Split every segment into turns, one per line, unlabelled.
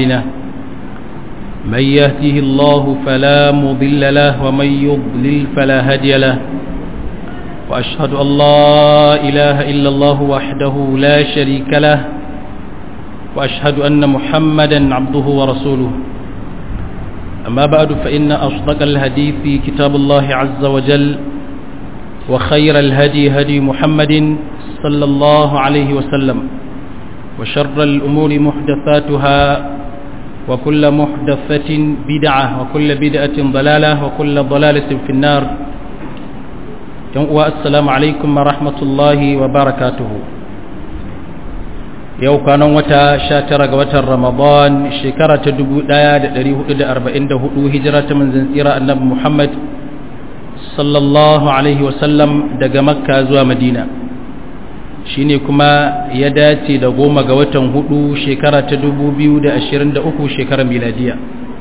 أعمالنا من يهده الله فلا مضل له ومن يضلل فلا هادي له وأشهد أن لا إله إلا الله وحده لا شريك له وأشهد أن محمدا عبده ورسوله أما بعد فإن أصدق الحديث كتاب الله عز وجل وخير الهدي هدي محمد صلى الله عليه وسلم وشر الأمور محدثاتها وكل محدثة بدعة وكل بدعة ضلالة وكل ضلالة في النار السلام عليكم ورحمة الله وبركاته yau kwanan wata sha tara ga watan ramadan shekara ta dubu ɗaya da ɗari hudu da arba'in da hudu hijira ta manzan tsira annabi muhammad sallallahu alaihi wasallam daga makka zuwa madina shine kuma ya dace da goma ga watan hudu shekara ta dubu biyu da ashirin da uku shekarar miladiya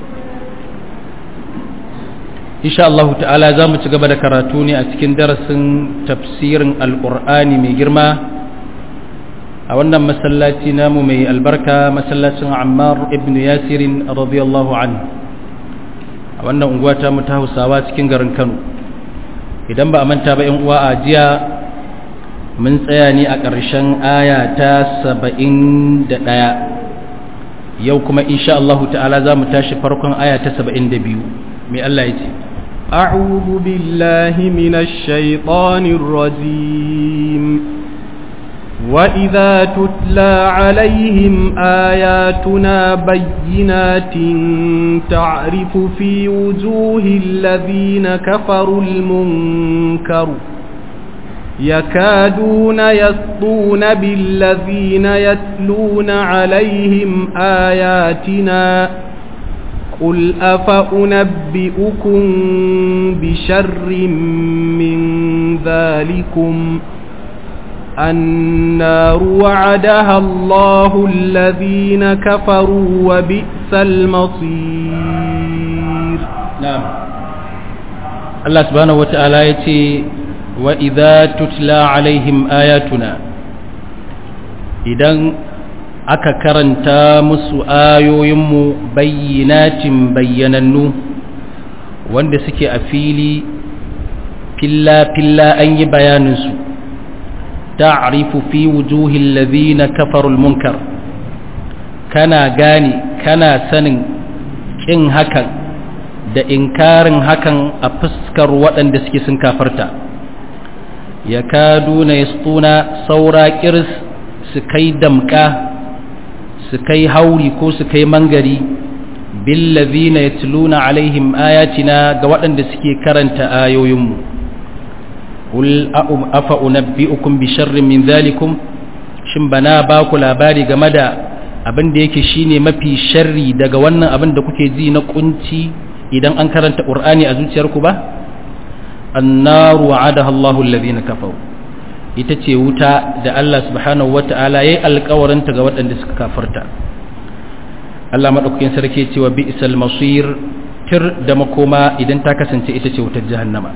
insha Allah ta'ala za mu ci gaba da karatu ne a cikin darasin tafsirin alƙur'ani mai girma a wannan masallaci namu mai albarka masallacin ammar ibn yasirin radiyallahu anhu a wannan unguwa ta mu ta hausawa cikin garin kano idan ba a manta ba yan uwa a jiya mun tsaya ne a ƙarshen aya ta saba'in da ɗaya yau kuma insha Allah ta'ala za mu tashi farkon aya ta saba'in da biyu mai Allah ya ce
أعوذ بالله من الشيطان الرجيم وإذا تتلى عليهم آياتنا بينات تعرف في وجوه الذين كفروا المنكر يكادون يسطون بالذين يتلون عليهم آياتنا قل أفأنبئكم بشر من ذلكم النار وعدها الله الذين كفروا وبئس المصير
نعم الله سبحانه وتعالى يتي وإذا تتلى عليهم آياتنا إذن aka karanta musu ayoyinmu bayyinatin bayyanannu wanda suke a fili filla-filla an yi bayaninsu ta'rifu fi wujuhil ladhina kafarul munkar kana gane kana sanin kin hakan da inkarin hakan a fuskar waɗanda suke sun kafarta yakaduna yastuna saura kirs su kai damka su kai hauri ko su kai mangari billazina yatluna alaihim ayatina ga waɗanda suke karanta ayoyinmu qul afa unabbiukum bi sharrin min dhalikum shin bana ba ku labari game da abin da yake shine mafi sharri daga wannan abin da kuke ji na kunci idan an karanta qur'ani a zuciyarku ba annaru wa'adaha Allahu alladhina kafaru ita ce wuta da Allah subhanahu wata'ala yayi alƙawarinta ga waɗanda suka kafarta Allah madaukakin sarki ce wa bi'sal masir tir da makoma idan ta kasance ita ce wutar jahannama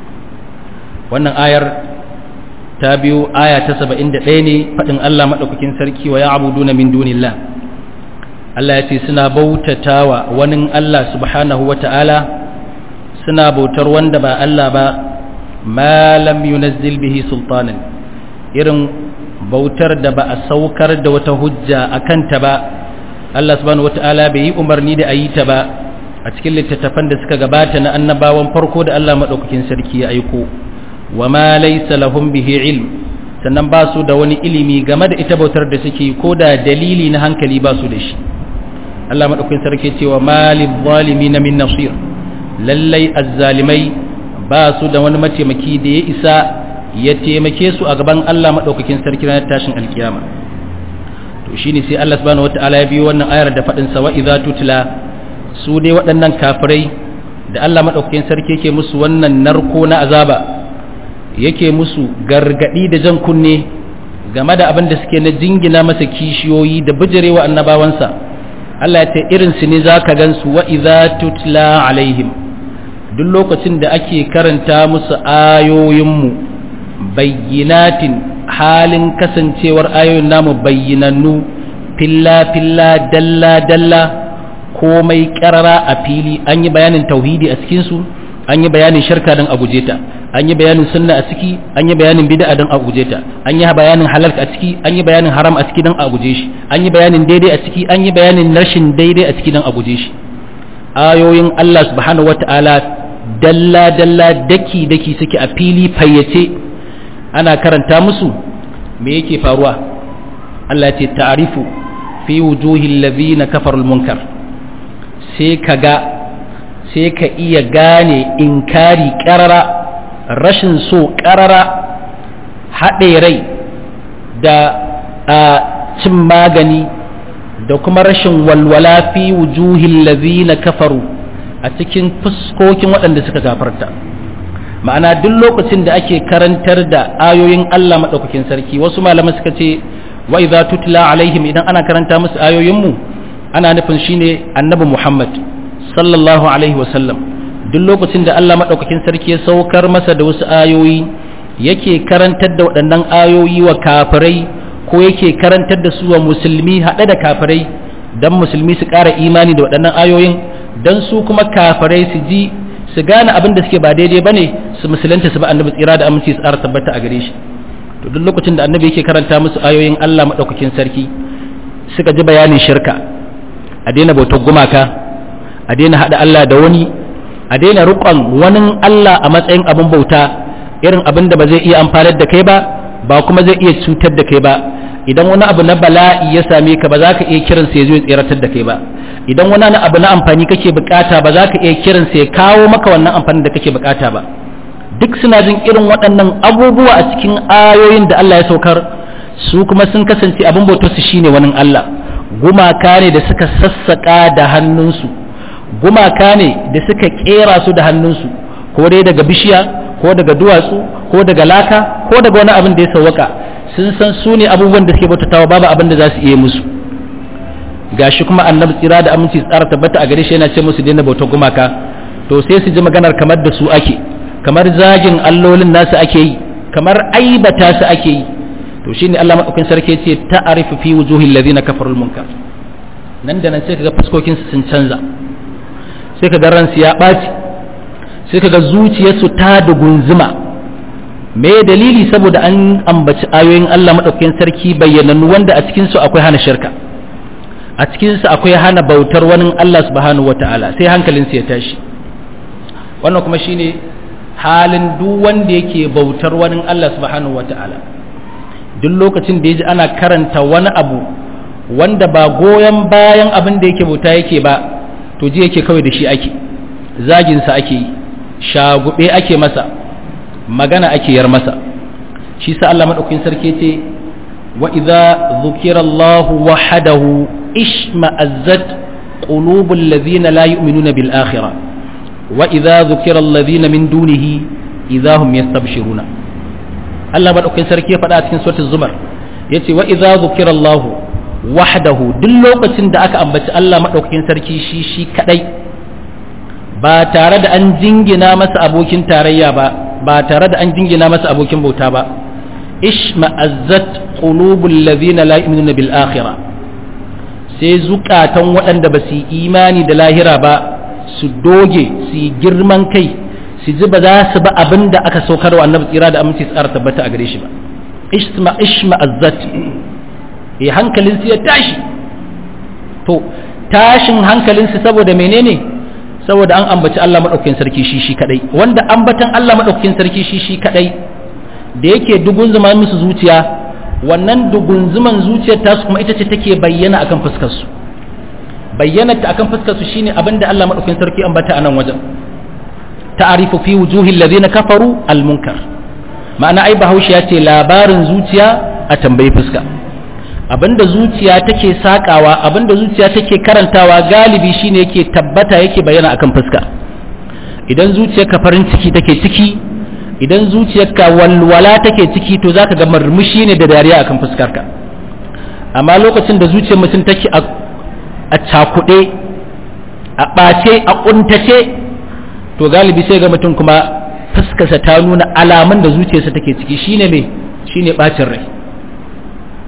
wannan ayar ta biyo aya ta 71 ne fadin Allah madaukakin sarki wa ya'buduna min dunillah Allah ya ce suna bautatawa wani Allah subhanahu wata'ala suna bautar wanda ba Allah ba ma lam yunazzil bihi sultanan irin bautar da ba a saukar da wata hujja a kanta ba Allah subhanahu wata'ala bai yi umarni da a yi ta ba a cikin littattafan da suka gabata na annabawan farko da Allah maɗaukakin sarki ya aiko wa ma laysa lahum bihi ilm sannan ba su da wani ilimi game da ita bautar da suke ko da dalili na hankali ba su da shi Allah maɗaukakin sarki ce wa malil zalimin min nasir lallai azzalimai ba su da wani mataimaki da ya isa ya taimake su a gaban Allah maɗaukakin sarki ranar tashin alkiyama to shine sai Allah subhanahu wataala ya biyo wannan ayar da faɗin sa wa idza tutla su dai waɗannan kafirai da Allah maɗaukakin sarki yake musu wannan narko na azaba yake musu gargadi da jan kunne game da abin da suke na jingina masa kishiyoyi da bijirewa annabawansa Allah ya ce irin su ne zaka gansu wa idza tutla alaihim duk lokacin da ake karanta musu ayoyinmu bayyinatin halin kasancewar ayoyin namu bayyinannu filla filla dalla dalla komai karara a fili an yi bayanin tauhidi a cikinsu an yi bayanin shirka don a guje ta an yi bayanin sunna a ciki an yi bayanin bid'a don a guje ta an yi bayanin halal a ciki an yi bayanin haram a ciki don a guje shi an yi bayanin daidai a ciki an yi bayanin rashin daidai a ciki don a guje shi ayoyin Allah subhanahu wata'ala dalla dalla daki daki suke a fili fayyace ana karanta musu me yake faruwa Allah ya ce ta'rifu fi wujuhil ladhina kafarul munkar sai kaga sai ka iya gane inkari karara rashin so karara haɗe rai da a cin magani da kuma rashin walwala fi wujuhil ladhina kafaru a cikin fuskokin waɗanda suka gafarta ma'ana duk lokacin da ake karantar da ayoyin Allah maɗaukakin sarki wasu malamai suka ce wa idza tutla alaihim idan ana karanta musu ayoyinmu ana nufin shine annabi Muhammad sallallahu alaihi wasallam duk lokacin da Allah maɗaukakin sarki ya saukar masa da wasu ayoyi yake karantar da waɗannan ayoyi wa kafirai ko yake karantar da su wa musulmi haɗe da kafirai don musulmi su ƙara imani da waɗannan ayoyin don su kuma kafirai su ji su gane abin da suke ba daidai ba ne su musulunta su ba annabi tsira da aminci su ƙara tabbata a gare shi to duk lokacin da annabi yake karanta musu ayoyin Allah maɗaukakin sarki suka ji bayanin shirka a daina bautar gumaka a daina haɗa Allah da wani a daina riƙon wani Allah a matsayin abin bauta irin abin da ba zai iya amfanar da kai ba ba kuma zai iya cutar da kai ba idan wani abu na bala'i ya same ka ba za ka iya kiran sai zo ya tseratar da kai ba idan wani abu na amfani kake bukata ba za ka iya kiran sai kawo maka wannan amfani da kake bukata ba duk suna jin irin waɗannan abubuwa a cikin ayoyin da Allah ya saukar su kuma sun kasance abin bautar su shine wani Allah gumaka ne da suka sassaka da hannunsu gumaka ne da suka kera su da hannunsu ko dai daga bishiya ko daga duwatsu ko daga laka ko daga wani abin da ya sauwaka sun san su ne abubuwan da suke bautatawa babu abin da za su iya musu gashi kuma annabi tsira da aminci tsara tabbata a gare shi yana ce musu daina bautar gumaka to sai su ji maganar kamar da su ake kamar zagin allolin nasu ake yi kamar aibata su ake yi to shine Allah madaukakin sarki ce ta'arifu fi wujuhil ladina kafarul munkar nan da nan sai kaga fuskokin su sun canza sai kaga ransu ya ɓaci sai kaga zuciyarsu ta dugunzuma me dalili saboda an ambaci ayoyin Allah madaukakin sarki bayyanannu wanda a cikin su akwai hana shirka a cikin su akwai hana bautar wani Allah subhanahu wataala sai hankalin su ya tashi wannan kuma shine halin duk wanda yake bautar wani Allah subhanahu wataala duk lokacin da yaji ana karanta wani abu wanda ba goyon bayan abin da yake bauta yake ba to ji yake kawai da shi ake zagin sa ake yi shagube ake masa magana ake yar masa shi sa Allah madaukakin sarki ce wa idza dhukira Allah wahdahu ishma'azzat qulubul ladhina la yu'minuna bil akhirah wa idza dhukira alladhina min dunihi idza hum yastabshiruna Allah madaukakin sarki ya faɗa a cikin suratul zumar yace wa idza dhukira Allah wahdahu duk lokacin da aka ambaci Allah madaukakin sarki shi shi kadai ba tare da an jingina masa abokin tarayya ba ba tare da an jingina masa abokin bauta ba ishma'azzat qulubul ladhina la yu'minuna bil akhirah sai zukatan waɗanda ba su imani da lahira ba su doge su yi girman kai su ji ba za su ba abin da aka saukar wa annabi tsira da aminci tsara tabbata a gare shi ba ishma ishma'azzat eh hankalin su ya tashi to tashin hankalin su saboda menene saboda an ambaci Allah maɗaukakin sarki shi shi kadai wanda ambatan Allah maɗaukakin sarki shi shi kadai da yake dugun zuma musu zuciya wannan dugun zuman zuciyar tasu kuma ita ce take bayyana akan fuskar su bayyana ta akan fuskar su shine abinda Allah maɗaukakin sarki ambata a nan wajen ta'arifu fi wujuhil ladina kafaru al munkar ma'ana ai bahaushe ya ce labarin zuciya a tambayi fuska abinda zuciya take sakawa abinda zuciya take karantawa galibi shine yake tabbata yake bayyana akan fuska idan zuciyarka farin ciki take ciki idan zuciyarka walwala take ciki to zaka ga murmushi ne da dariya akan fuskarka amma lokacin da zuciyar mutum take a cakuɗe a ɓace a ƙuntace to galibi sai ga mutum kuma fuskarsa ta nuna alamun da zuciyarsa take ciki shine me shine ɓacin rai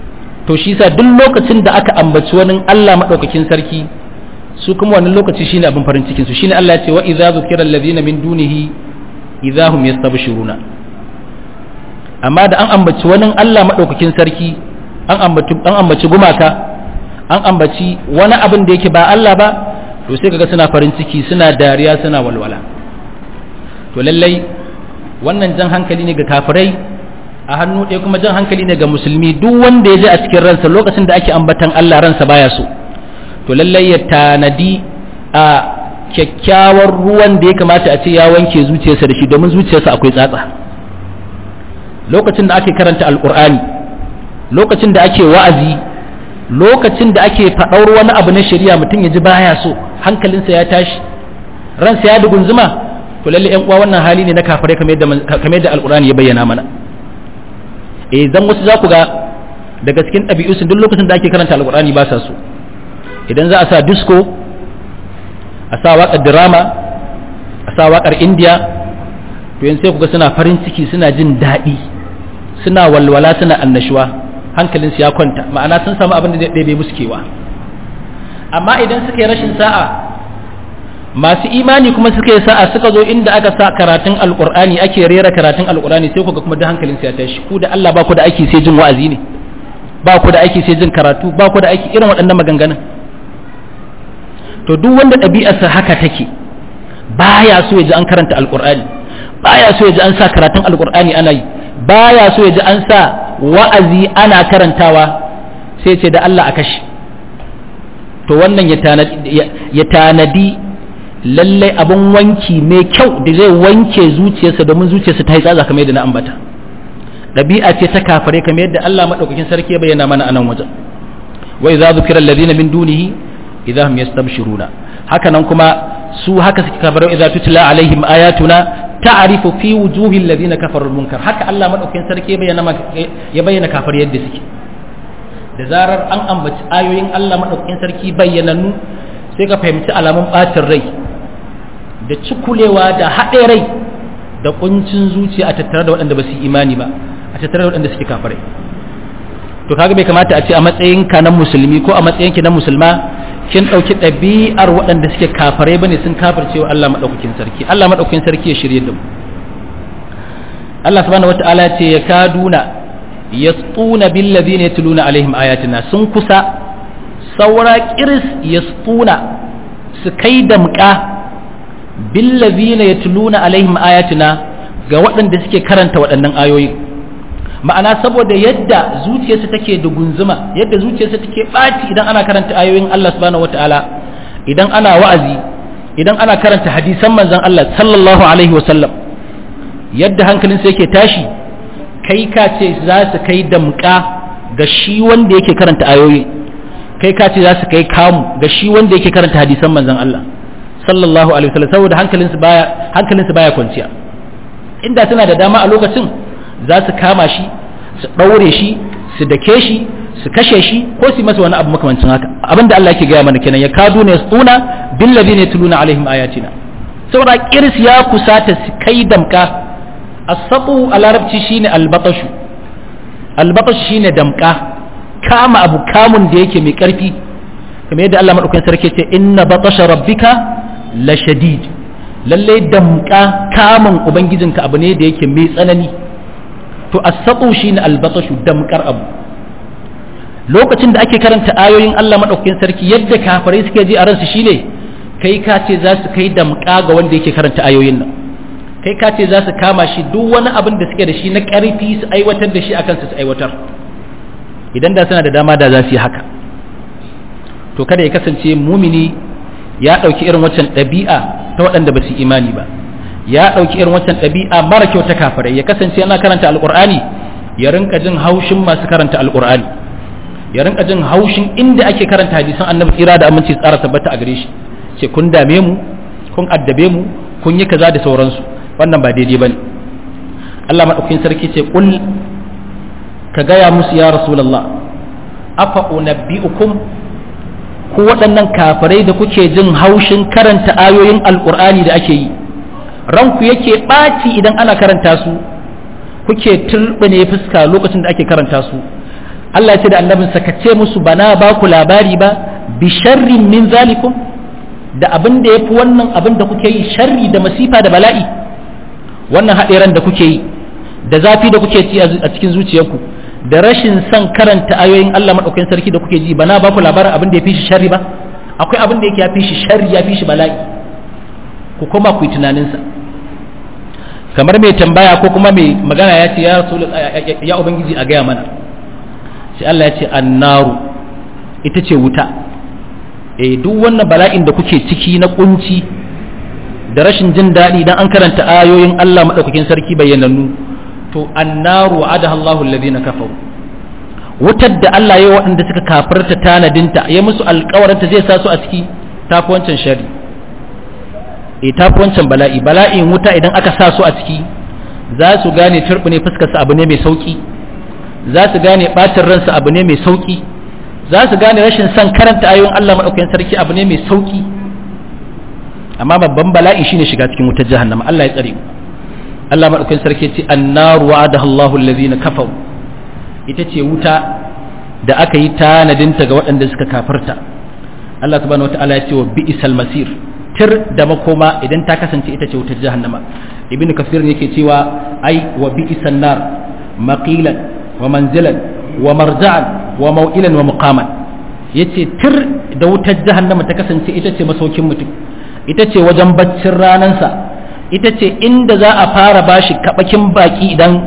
to shi sa duk lokacin da aka ambaci wani Allah madaukakin sarki su kuma wannan lokaci shine abin farin cikin su shine Allah ya ce wa idza zukira alladhina min dunihi idza hum yastabshiruna amma da an ambaci wani Allah madaukakin sarki an ambaci an ambaci gumaka an ambaci wani abin da yake ba Allah ba to sai kaga suna farin ciki suna dariya suna walwala to lallai wannan jan hankali ne ga kafirai a hannu ɗaya kuma jan hankali ne ga musulmi duk wanda ya ji a cikin ransa lokacin da ake ambatan Allah ransa baya so to lallai ya tanadi a kyakkyawar ruwan da ya kamata a ce ya wanke zuciyarsa da shi domin zuciyarsa akwai tsatsa lokacin da ake karanta alkur'ani lokacin da ake wa'azi lokacin da ake faɗar wani abu na shari'a mutum ya ji baya so hankalinsa ya tashi ransa ya dugunzuma to lalle yan uwa wannan hali ne na kafirai kamar yadda kamar yadda alkur'ani ya bayyana mana eh dan wasu za ku ga daga cikin ɗabi'u duk lokacin da ake karanta alkur'ani ba sa so idan za a sa disco a sa waƙar drama a sa waƙar india to yanzu sai kuga suna farin ciki suna jin daɗi suna walwala suna annashuwa hankalinsu ya kwanta ma'ana sun samu abin da zai ɗebe musu kewa amma idan suka yi rashin sa'a masu imani kuma suka yi sa'a suka zo inda aka sa karatun alƙur'ani ake rera karatun alƙur'ani sai kuga kuma da hankalinsu ya tashi ku da Allah ba ku da aiki sai jin wa'azi ne ba ku da aiki sai jin karatu ba ku da aiki irin waɗannan maganganun to duk wanda ɗabi'arsa haka take baya so ya ji an karanta alƙur'ani baya so ya ji an sa karatun alƙur'ani ana yi baya so ya ji an sa wa'azi ana karantawa sai ce da Allah a kashi to wannan ya tanadi lallai abin wanki mai kyau da zai wanke zuciyarsa domin zuciyarsa ta yi tsatsa kamar yadda na ambata ɗabi'a ce ta kafare kamar yadda Allah maɗaukakin sarki ya bayyana mana a nan wajen wa idza zukira alladhina min dunihi idza hum yastabshiruna haka nan kuma su haka suke kafare idza tutla alaihim ayatuna ta'rifu fi wujuhi alladhina kafaru munkar haka Allah maɗaukakin sarki ya bayyana ya bayyana kafare yadda suke da zarar an ambaci ayoyin Allah maɗaukakin sarki bayyanannu sai ka fahimci alamun ɓacin rai da cikulewa da haɗe rai da kuncin zuciya a tattare da waɗanda ba su imani ba a tattare da waɗanda suke kafirai to kaga bai kamata a ce a matsayin ka na musulmi ko a matsayin ki na musulma kin ɗauki ɗabi'ar waɗanda suke kafirai bane sun kafirce wa Allah madaukakin sarki Allah madaukakin sarki ya shirye da mu Allah subhanahu wataala ce ya kaduna yasquna bil ladina yatluna alaihim ayatina sun kusa saura kiris yasquna su kai damƙa bil ladina yatluna alaihim ayatina ga waɗanda suke karanta waɗannan ayoyi ma'ana saboda yadda zuciyarsa take da gunzuma yadda zuciyarsa take ɓaci idan ana karanta ayoyin Allah subhanahu wataala idan ana wa'azi idan ana karanta hadisan manzon Allah sallallahu alaihi wasallam yadda hankalinsa yake tashi kai ka ce za su kai damƙa ga shi wanda yake karanta ayoyi kai ka ce za su kai kamu ga shi wanda yake karanta hadisan manzon Allah sallallahu alaihi wasallam saboda hankalinsu baya hankalinsu baya kwanciya inda suna da dama a lokacin za su kama shi su ɗaure shi su dake shi su kashe shi ko su masa wani abu makamancin haka abinda Allah yake gaya mana kenan ya kadu ne tsuna bil ladina yatluna alaihim ayatina saboda kirs ya kusata su kai damka as-saqu a larabci shine al-batashu al-batashu shine damka kama abu kamun da yake mai karfi kamar yadda Allah madaukakin sarki ce inna batasha rabbika la shadid lalle damka kamun ubangijinka abu ne da yake mai tsanani to as-saqu shine al-batashu damkar abu lokacin da ake karanta ayoyin Allah madaukakin sarki yadda kafirai suke ji a ransu shine kai ka ce za su kai damka ga wanda yake karanta ayoyin nan kai ka ce za su kama shi duk wani abin da suke da shi na karfi su aiwatar da shi akan su su aiwatar idan da suna da dama da za su yi haka to kada ya kasance mumini ya ɗauki irin waccan ɗabi'a ta waɗanda ba su imani ba ya ɗauki irin waccan ɗabi'a mara kyau ta kafirai ya kasance yana karanta alƙur'ani ya rinka jin haushin masu karanta alƙur'ani ya rinka jin haushin inda ake karanta hadisan annabi tsira da aminci tsara tabbata a gare shi ce kun dame mu kun addabe mu kun yi kaza da sauransu wannan ba daidai bane Allah madaukakin sarki ce kul ka gaya musu ya rasulullah afa unabbiukum ku waɗannan kafirai da kuke jin haushin karanta ayoyin alƙur'ani da ake yi ranku yake ɓaci idan ana karanta su kuke turɓane fuska lokacin da ake karanta su Allah ya ce da annabinsa ka ce musu bana ba ku labari ba bi sharrin min zalikum da abin da yafi wannan abin da kuke yi sharri da masifa da bala'i wannan haɗeran da kuke yi da zafi da kuke ci a cikin zuciyarku da rashin son karanta ayoyin Allah madaukakin sarki da kuke ji bana ba ku labarin abin da ya fi shi sharri ba akwai abin da yake ya fi shi sharri ya fi shi bala'i ku koma ku yi tunaninsa kamar mai tambaya ko kuma mai magana ya ce ya rasul ya ubangiji a gaya mana sai Allah ya ce annaru ita ce wuta eh duk wannan bala'in da kuke ciki na kunci da rashin jin daɗi idan an karanta ayoyin Allah madaukakin sarki bayyanannu to annaru wa'adaha Allahu alladhina kafaru wutar da Allah ya waɗanda suka kafirta tanadinta ya musu alƙawarinta zai sa su a ciki tafi wancan shari e tafi wancan bala'i bala'in wuta idan aka sa su a ciki za su gane turbine fuskar su abu ne mai sauki za su gane bacin ransu abu ne mai sauki za su gane rashin son karanta ayoyin Allah madaukakin sarki abu ne mai sauki amma babban bala'i shine shiga cikin wutar jahannama Allah ya tsare mu Allah madaukakin sarki ce annaru wa'adaha Allahu allazina kafaru ita ce wuta da aka yi tanadinta ga waɗanda suka kafarta Allah subhanahu wata'ala ya ce wa bi'sal masir tir da makoma idan ta kasance ita ce wutar jahannama ibn kasir yake cewa ai wa bi'san nar maqilan wa manzilan wa marja'an wa maw'ilan wa muqaman yace tir da wutar jahannama ta kasance ita ce masaukin mutum ita ce wajen baccin ranansa ita ce inda za a fara bashi kabakin baki idan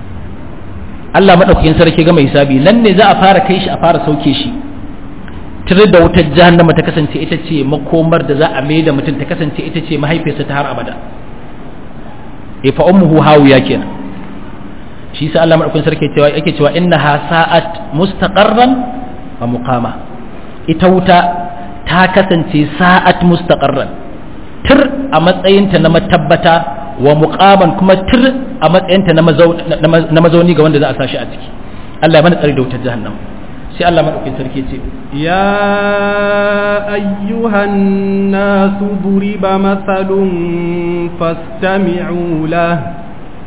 Allah maɗaukakin sarki ga mai hisabi nan ne za a fara kai shi a fara sauke shi tare da wutar jahannama ta kasance ita ce makomar da za a mai da mutum ta kasance ita ce mahaifiyarsa ta har abada e fa ummuhu hawiya kenan shi sa Allah maɗaukakin sarki cewa yake cewa innaha sa'at mustaqarran wa muqama ita wuta ta kasance sa'at mustaqarran tir a matsayinta na matabbata wa muqaman kuma tir a matsayinta na mazauni ga wanda za a sashi a ciki Allah ya mana tsari da wutar jahannam sai Allah madaukakin sarki ce
ya ayyuhan nasu duriba mathalun fastami'u lahu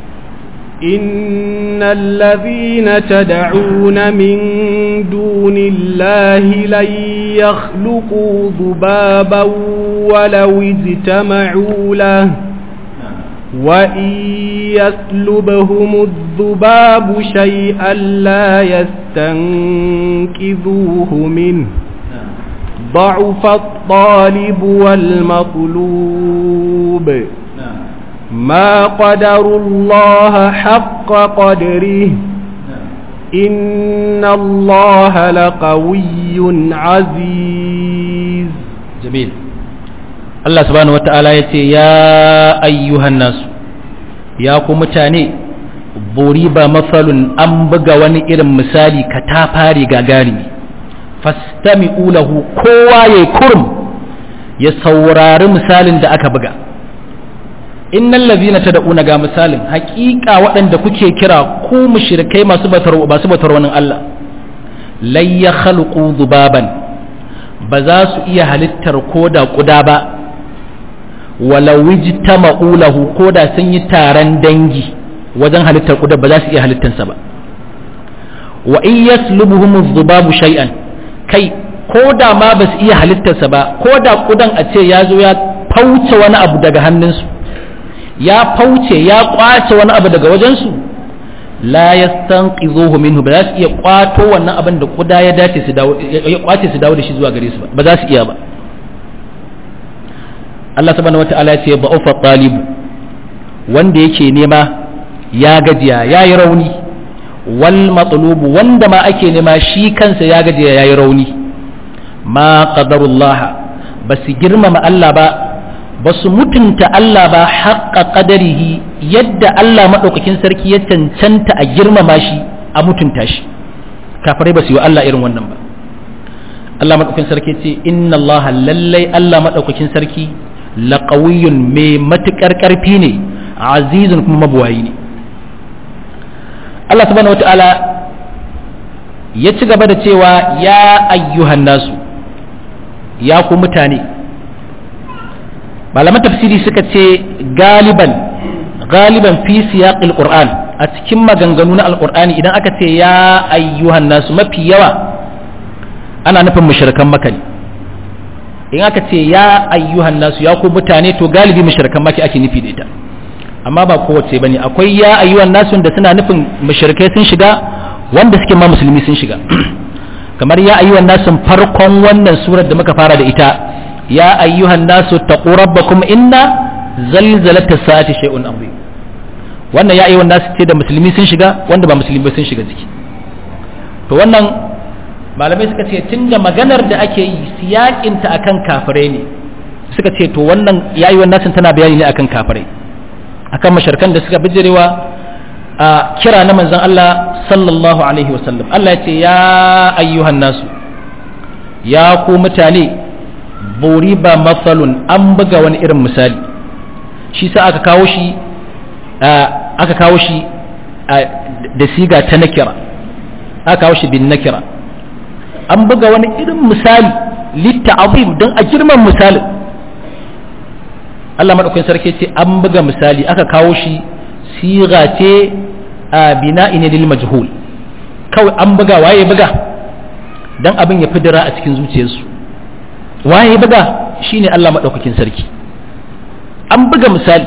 إن الذين تدعون من دون الله لن يخلقوا ذبابا ولو اجتمعوا له وإن يسلبهم الذباب شيئا لا يستنكذوه منه ضعف الطالب والمطلوب ما قدر الله حق قدره إن الله لقوي عزيز
جميل Allah subhanahu wata'ala ya ce ya ayyuhan nasu ya ku mutane buri ba mafalun an buga wani irin misali ka ta fari gagarimi fastami'u lahu kowa ya kurum ya saurari misalin da aka buga innal ladhina tad'una ga misalin haƙiƙa waɗanda kuke kira ku mushrikai masu batar masu batar wani Allah lay yakhluqu dhubaban ba za su iya halittar koda kuda ba walau ijtama'u lahu ko da sun yi taron dangi wajen halittar kuda ba za su iya halittarsa ba wa in yaslubuhum adh-dhubabu shay'an kai ko da ma ba su iya halittarsa ba ko da kudan a ce ya zo ya fauce wani abu daga hannunsu ya fauce ya kwace wani abu daga wajensu la yastanqidhuhu minhu ba za su iya kwato wannan abin da kuda ya dace su dawo ya kwace su dawo da shi zuwa gare su ba ba za su iya ba Allah subhanahu wata'ala ya ce ba'ufa talibu wanda yake nema ya gajiya ya yi rauni wal matlubu wanda ma ake nema shi kansa ya gajiya ya yi rauni ma qadarullah ba su girmama Allah ba ba su mutunta Allah ba haƙa ƙadarihi yadda Allah maɗaukakin sarki ya cancanta a girmama shi a mutunta shi kafirai ba su yi wa Allah irin wannan ba Allah maɗaukakin sarki ce inna Allah lallai Allah maɗaukakin sarki laƙawiyun mai matuƙar ƙarfi ne azizun kuma mabuwayi ne Allah subhanahu wata'ala ya ci gaba da cewa ya ayyuhan nasu ya ku mutane malaman tafsiri suka ce galiban galiban fi siyaqil qur'an a cikin maganganu na alkur'ani idan aka ce ya ayyuhan nasu mafi yawa ana nufin mushrikan maka ne in aka ce ya ayyuhan nasu ya ku mutane to galibi mushrikan maka ake nufi da ita amma ba kowace bane akwai ya ayyuhan nasu da suna nufin mushrikai sun shiga wanda suke ma musulmi sun shiga kamar ya ayyuhan nasu farkon wannan surar da muka fara da ita ya ayyuhan nasu taqu rabbakum inna zalzalata sa'ati shay'un azim wannan ya ayyuhan nasu ce da musulmi sun shiga wanda ba musulmi sun shiga ciki to wannan malamai suka ce tunda maganar da ake yi siyakinta akan kafirai ne suka ce to wannan ya ayyuhan nasu tana bayani ne akan kafirai akan masharkan da suka bijirewa a kira na manzon Allah sallallahu alaihi wasallam Allah ya ce ya ayyuhan nasu ya ku mutane buriba matsalun an buga wani irin misali shi sa aka kawo shi aka kawo shi da siga ta nakira aka kawo shi bin nakira an buga wani irin misali litta azim don a girman misalin Allah maɗaukin sarki ce an buga misali aka kawo shi siga ce a bina ine lil majhul kawai an buga waye buga dan abin ya fidira a cikin zuciyarsu waye buga shine Allah maɗaukakin sarki an buga misali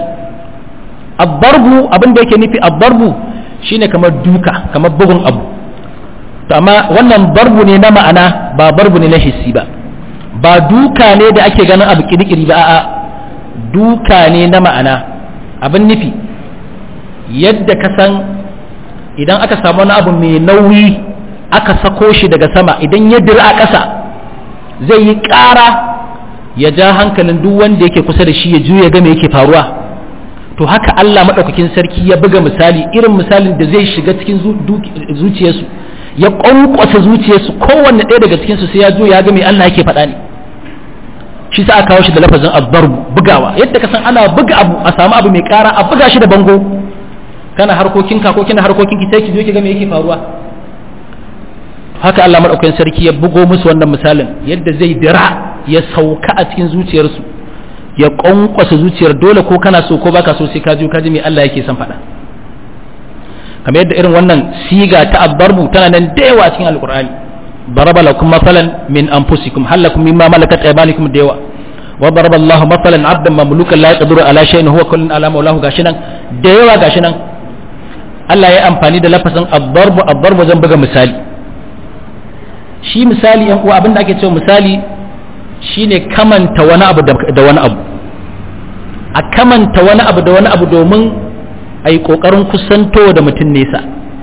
abbarbu abin da yake nufi abbarbu shine kamar duka kamar bugun abu to amma wannan barbu ne na ma'ana ba barbu ne na hissi ba ba duka ne da ake ganin abu kirkiri ba a'a duka ne na ma'ana abin nufi yadda ka san idan aka samu wani abu mai nauyi aka sako shi daga sama idan ya dira a ƙasa zai yi ƙara ya ja hankalin duk wanda yake kusa da shi ya juya ga me yake faruwa to haka Allah maɗaukakin sarki ya buga misali irin misalin da zai shiga cikin zuciyarsu ya ƙwanƙwasa zuciyarsu kowanne ɗaya daga cikinsu sai ya juya ga me Allah yake faɗa ne shi sa aka kawo shi da lafazin abdarbu bugawa yadda ka san ana buga abu a samu abu mai ƙara a buga shi da bango kana harkokin ka ko kina harkokin ki sai ki zo ki ga me yake faruwa haka Allah madaukakin sarki ya bugo musu wannan misalin yadda zai dira ya sauka a cikin zuciyarsu ya kwankwasa zuciyar dole ko kana so ko baka so sai ka ji ka ji me Allah yake son faɗa kamar yadda irin wannan siga ta abdarbu tana nan da yawa a cikin alqur'ani ضرب لكم مثلا من انفسكم هل لكم مما ملكت ايمانكم ديوا وضرب الله مثلا عبدا مملوكا لا يقدر على شيء هو كل على مولاه gashinan da yawa gashinan Allah ya amfani da lafazin ad-darbu ad-darbu zan buga misali shi misali yan uwa abinda ake cewa misali shine kamanta wani abu da wani abu a kamanta wani abu da wani abu domin a yi ƙoƙarin kusanto da mutum nesa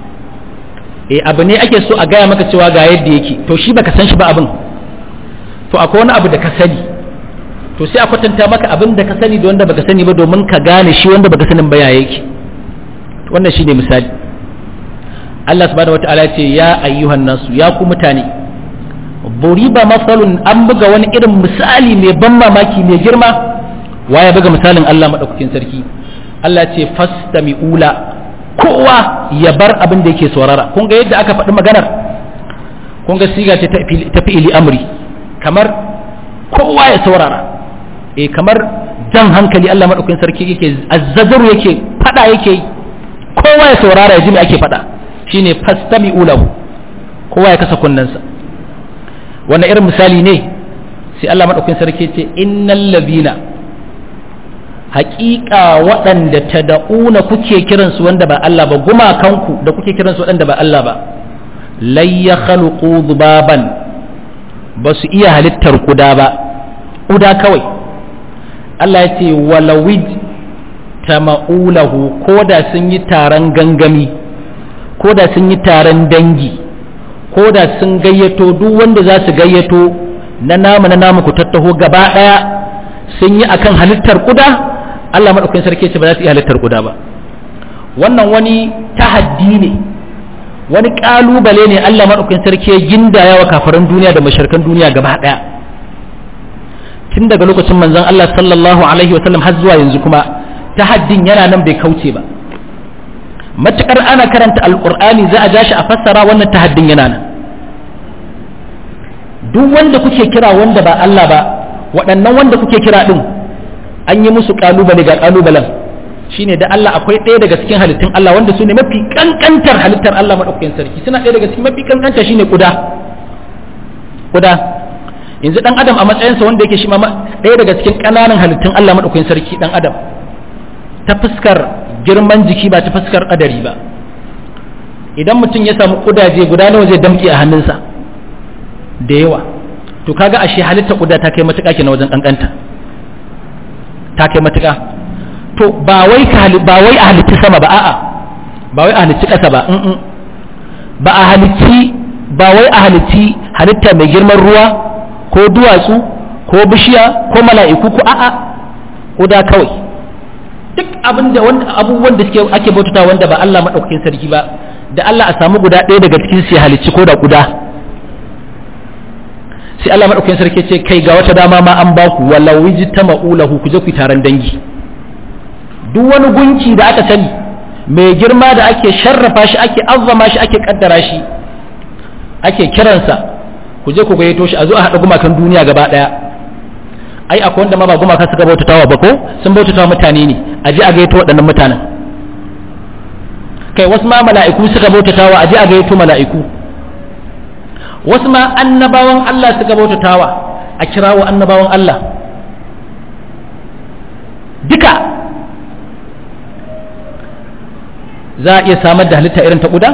e abu ne ake so a gaya maka cewa ga yadda yake to shi baka san shi ba abin to akwai wani abu da ka sani to sai a kwatanta maka abin da ka sani da wanda baka sani ba domin ka gane shi wanda baka sanin ba ya yake wannan shine misali Allah subhanahu wataala ce ya ayyuhan nasu ya ku mutane buriba masalun an buga wani irin misali mai ban mamaki mai girma waye buga misalin Allah madaukakin sarki Allah ce fastami'ula kowa ya bar abin da yake saurara kun ga yadda aka faɗi maganar kun ga siga ce ta fi'ili amri kamar kowa ya saurara eh kamar jan hankali Allah madaukakin sarki yake azzazaru yake fada yake kowa ya saurara ya ji me ake fada shine fastami'u lahu kowa ya kasa kunnensa wannan irin misali ne sai Allah madaukakin sarki ce innal ladina haƙiƙa waɗanda ta da'una kuke kiransu wanda ba Allah ba gumakanku da kuke kiransu waɗanda ba Allah ba lai ya khalqu dhubaban ba su iya halittar kuda ba kuda kawai Allah ya ce walawid tama'ulahu ko da sun yi taron gangami ko da sun yi taron dangi ko da sun gayyato duk wanda za su gayyato na namu na namu ku tattaho gaba ɗaya sun yi akan halittar kuda Allah maɗaukakin sarki ce ba za su iya halittar guda ba wannan wani tahaddi ne wani ƙalubale ne Allah maɗaukakin sarki ya gindaya wa kafaran duniya da masharkan duniya gaba ɗaya tun daga lokacin manzon Allah sallallahu alaihi wasallam har zuwa yanzu kuma tahaddin yana nan bai kauce ba matukar ana karanta alqur'ani za a ja shi a fassara wannan tahaddin yana nan duk wanda kuke kira wanda ba Allah ba waɗannan wanda kuke kira din an yi musu kalubale ga kalubalen shine da Allah akwai ɗaya daga cikin halittun Allah wanda su ne mafi kankantar halittar Allah maɗaukakin sarki suna ɗaya daga cikin mafi kankanta shine kuda kuda yanzu dan adam a matsayinsa wanda yake shi ma ɗaya daga cikin ƙananan halittun Allah maɗaukakin sarki dan adam ta fuskar girman jiki ba ta fuskar ƙadari ba idan mutum ya samu kudaje guda nawa zai damƙe a hannunsa da yawa to kaga ashe halitta kuda ta kai matuƙa kenan wajen kankanta ta kai matuƙa to ba wai ba wai a halitti sama ba a'a ba wai a halitti ƙasa ba ba a halitti ba wai a halitti halitta mai girman ruwa ko duwatsu ko bishiya ko mala'iku ko a'a kuda kawai duk abin da abubuwan da suke ake bautata wanda ba Allah madaukakin sarki ba da Allah a samu guda ɗaya daga cikin su ya halicci ko da guda sai Allah madaukakin sarki ce kai ga wata dama ma an ba ku walau wijtama'u lahu ku je ku taron dangi duk wani gunki da aka sani mai girma da ake sharrafa shi ake azzama shi ake kaddara shi ake kiransa ku je ku gayyato shi a zo a haɗa gumakan duniya gaba ɗaya ai akwai wanda ma ba gumaka suka bautatawa ba ko sun bautatawa mutane ne a je a gayyato waɗannan mutanen kai wasu ma mala'iku suka bautatawa a je a gayyato mala'iku wasu ma annabawan Allah suka bautatawa a kirawo annabawan Allah duka za a iya samar da halitta irin ta ƙuda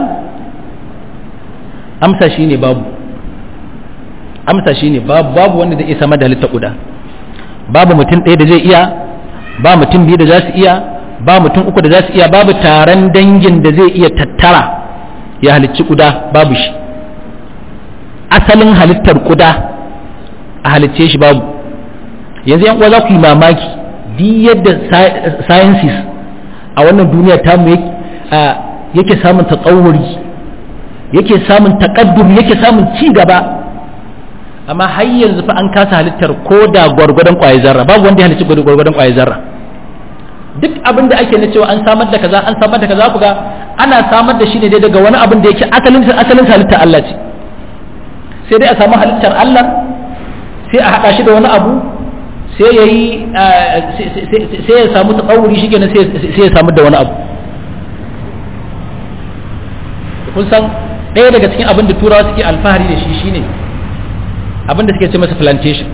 amsa shi ne babu amsa shi ne babu babu wanda zai iya samar da halitta ƙuda babu mutum ɗaya da zai iya ba mutum biyu da za su iya ba mutum uku da za su iya babu taron dangin da zai iya tattara ya halicci ƙuda babu shi asalin halittar ƙuda a halicce shi babu yanzu yan uwa za ku yi mamaki duk yadda sciences a wannan duniya tamu yake samun tsawuri yake samun takaddum yake samun ci gaba amma har yanzu fa an kasa halittar ko da gwargwadon ƙwayar zarra babu wanda ya halicci gwargwadon ƙwayar zarra duk abin da ake na cewa an samar da kaza an samar da kaza ku ga ana samar da shi ne dai daga wani abin da yake asalin asalin halittar Allah ce sai dai a samu halittar Allah sai a haɗa shi da wani abu sai ya yi sai ya samu tsawuri shi kenan sai ya samu da wani abu kun san ɗaya daga cikin abin da turawa suke alfahari da shi shine abin da suke ce masa plantation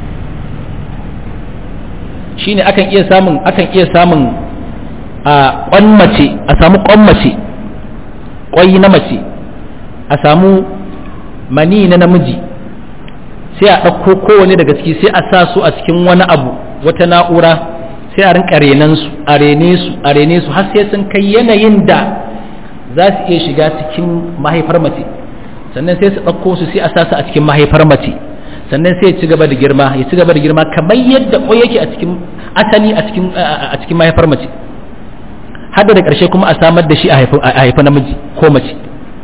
shine akan iya samun akan iya samun a kwan mace a samu kwan mace kwai na mace a samu mani na namiji sai a ɗauko kowane daga ciki sai a sa su a cikin wani abu wata na'ura sai a rinka renan su a rene su a rene su har sai sun kai yanayin da za su iya shiga cikin mahaifar mace sannan sai su ɗauko su sai a sa su a cikin mahaifar mace sannan sai ya ci gaba da girma ya ci gaba da girma kamar yadda ƙwai yake a cikin asali a cikin a cikin mahaifar mace har da ƙarshe kuma a samar da shi a haifa namiji ko mace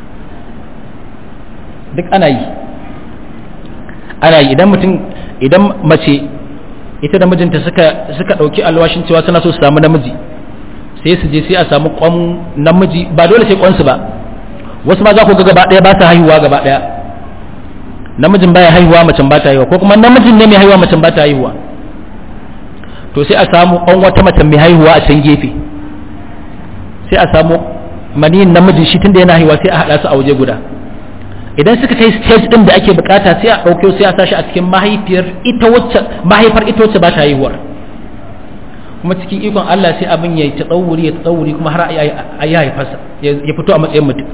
duk ana yi ana yi idan mutum idan mace ita da mijinta suka suka ɗauki alwashin cewa suna so su samu namiji sai su je sai a samu kwan namiji ba dole sai kwansu ba wasu ma za ku ga gaba ɗaya ba sa haihuwa gaba ɗaya namijin baya haihuwa macen ba ta haihuwa ko kuma namijin ne mai haihuwa macen ba ta haihuwa to sai a samu kwan wata macen mai haihuwa a can gefe sai a samu maniyin namijin shi tunda yana haihuwa sai a haɗa su a waje guda idan suka kai stage din da ake bukata sai a ɗauke sai a sashi a cikin mahaifiyar ita wacce mahaifar ita wacce ba ta haihuwar kuma cikin ikon Allah sai abin ya yi tsawuri ya tsawuri kuma har a yi haifarsa ya fito a matsayin mutum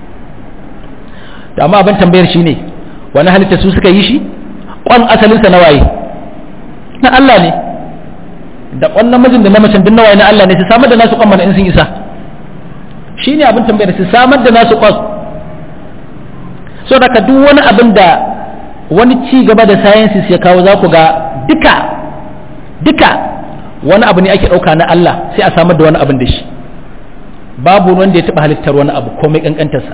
da amma abin tambayar shi ne wani halitta su suka yi shi kwan asalinsa na waye na Allah ne da kwan namijin da na macen duk na waye na Allah ne su samar da nasu kwan mana in sun isa shi ne abin tambayar su samar da nasu kwan so daga duk wani abin da wani ci gaba da sciences ya kawo za ku ga duka duka wani abu ne ake ɗauka na Allah sai a samar da wani abin da shi babu wanda ya taɓa halittar wani abu komai ƙanƙantarsa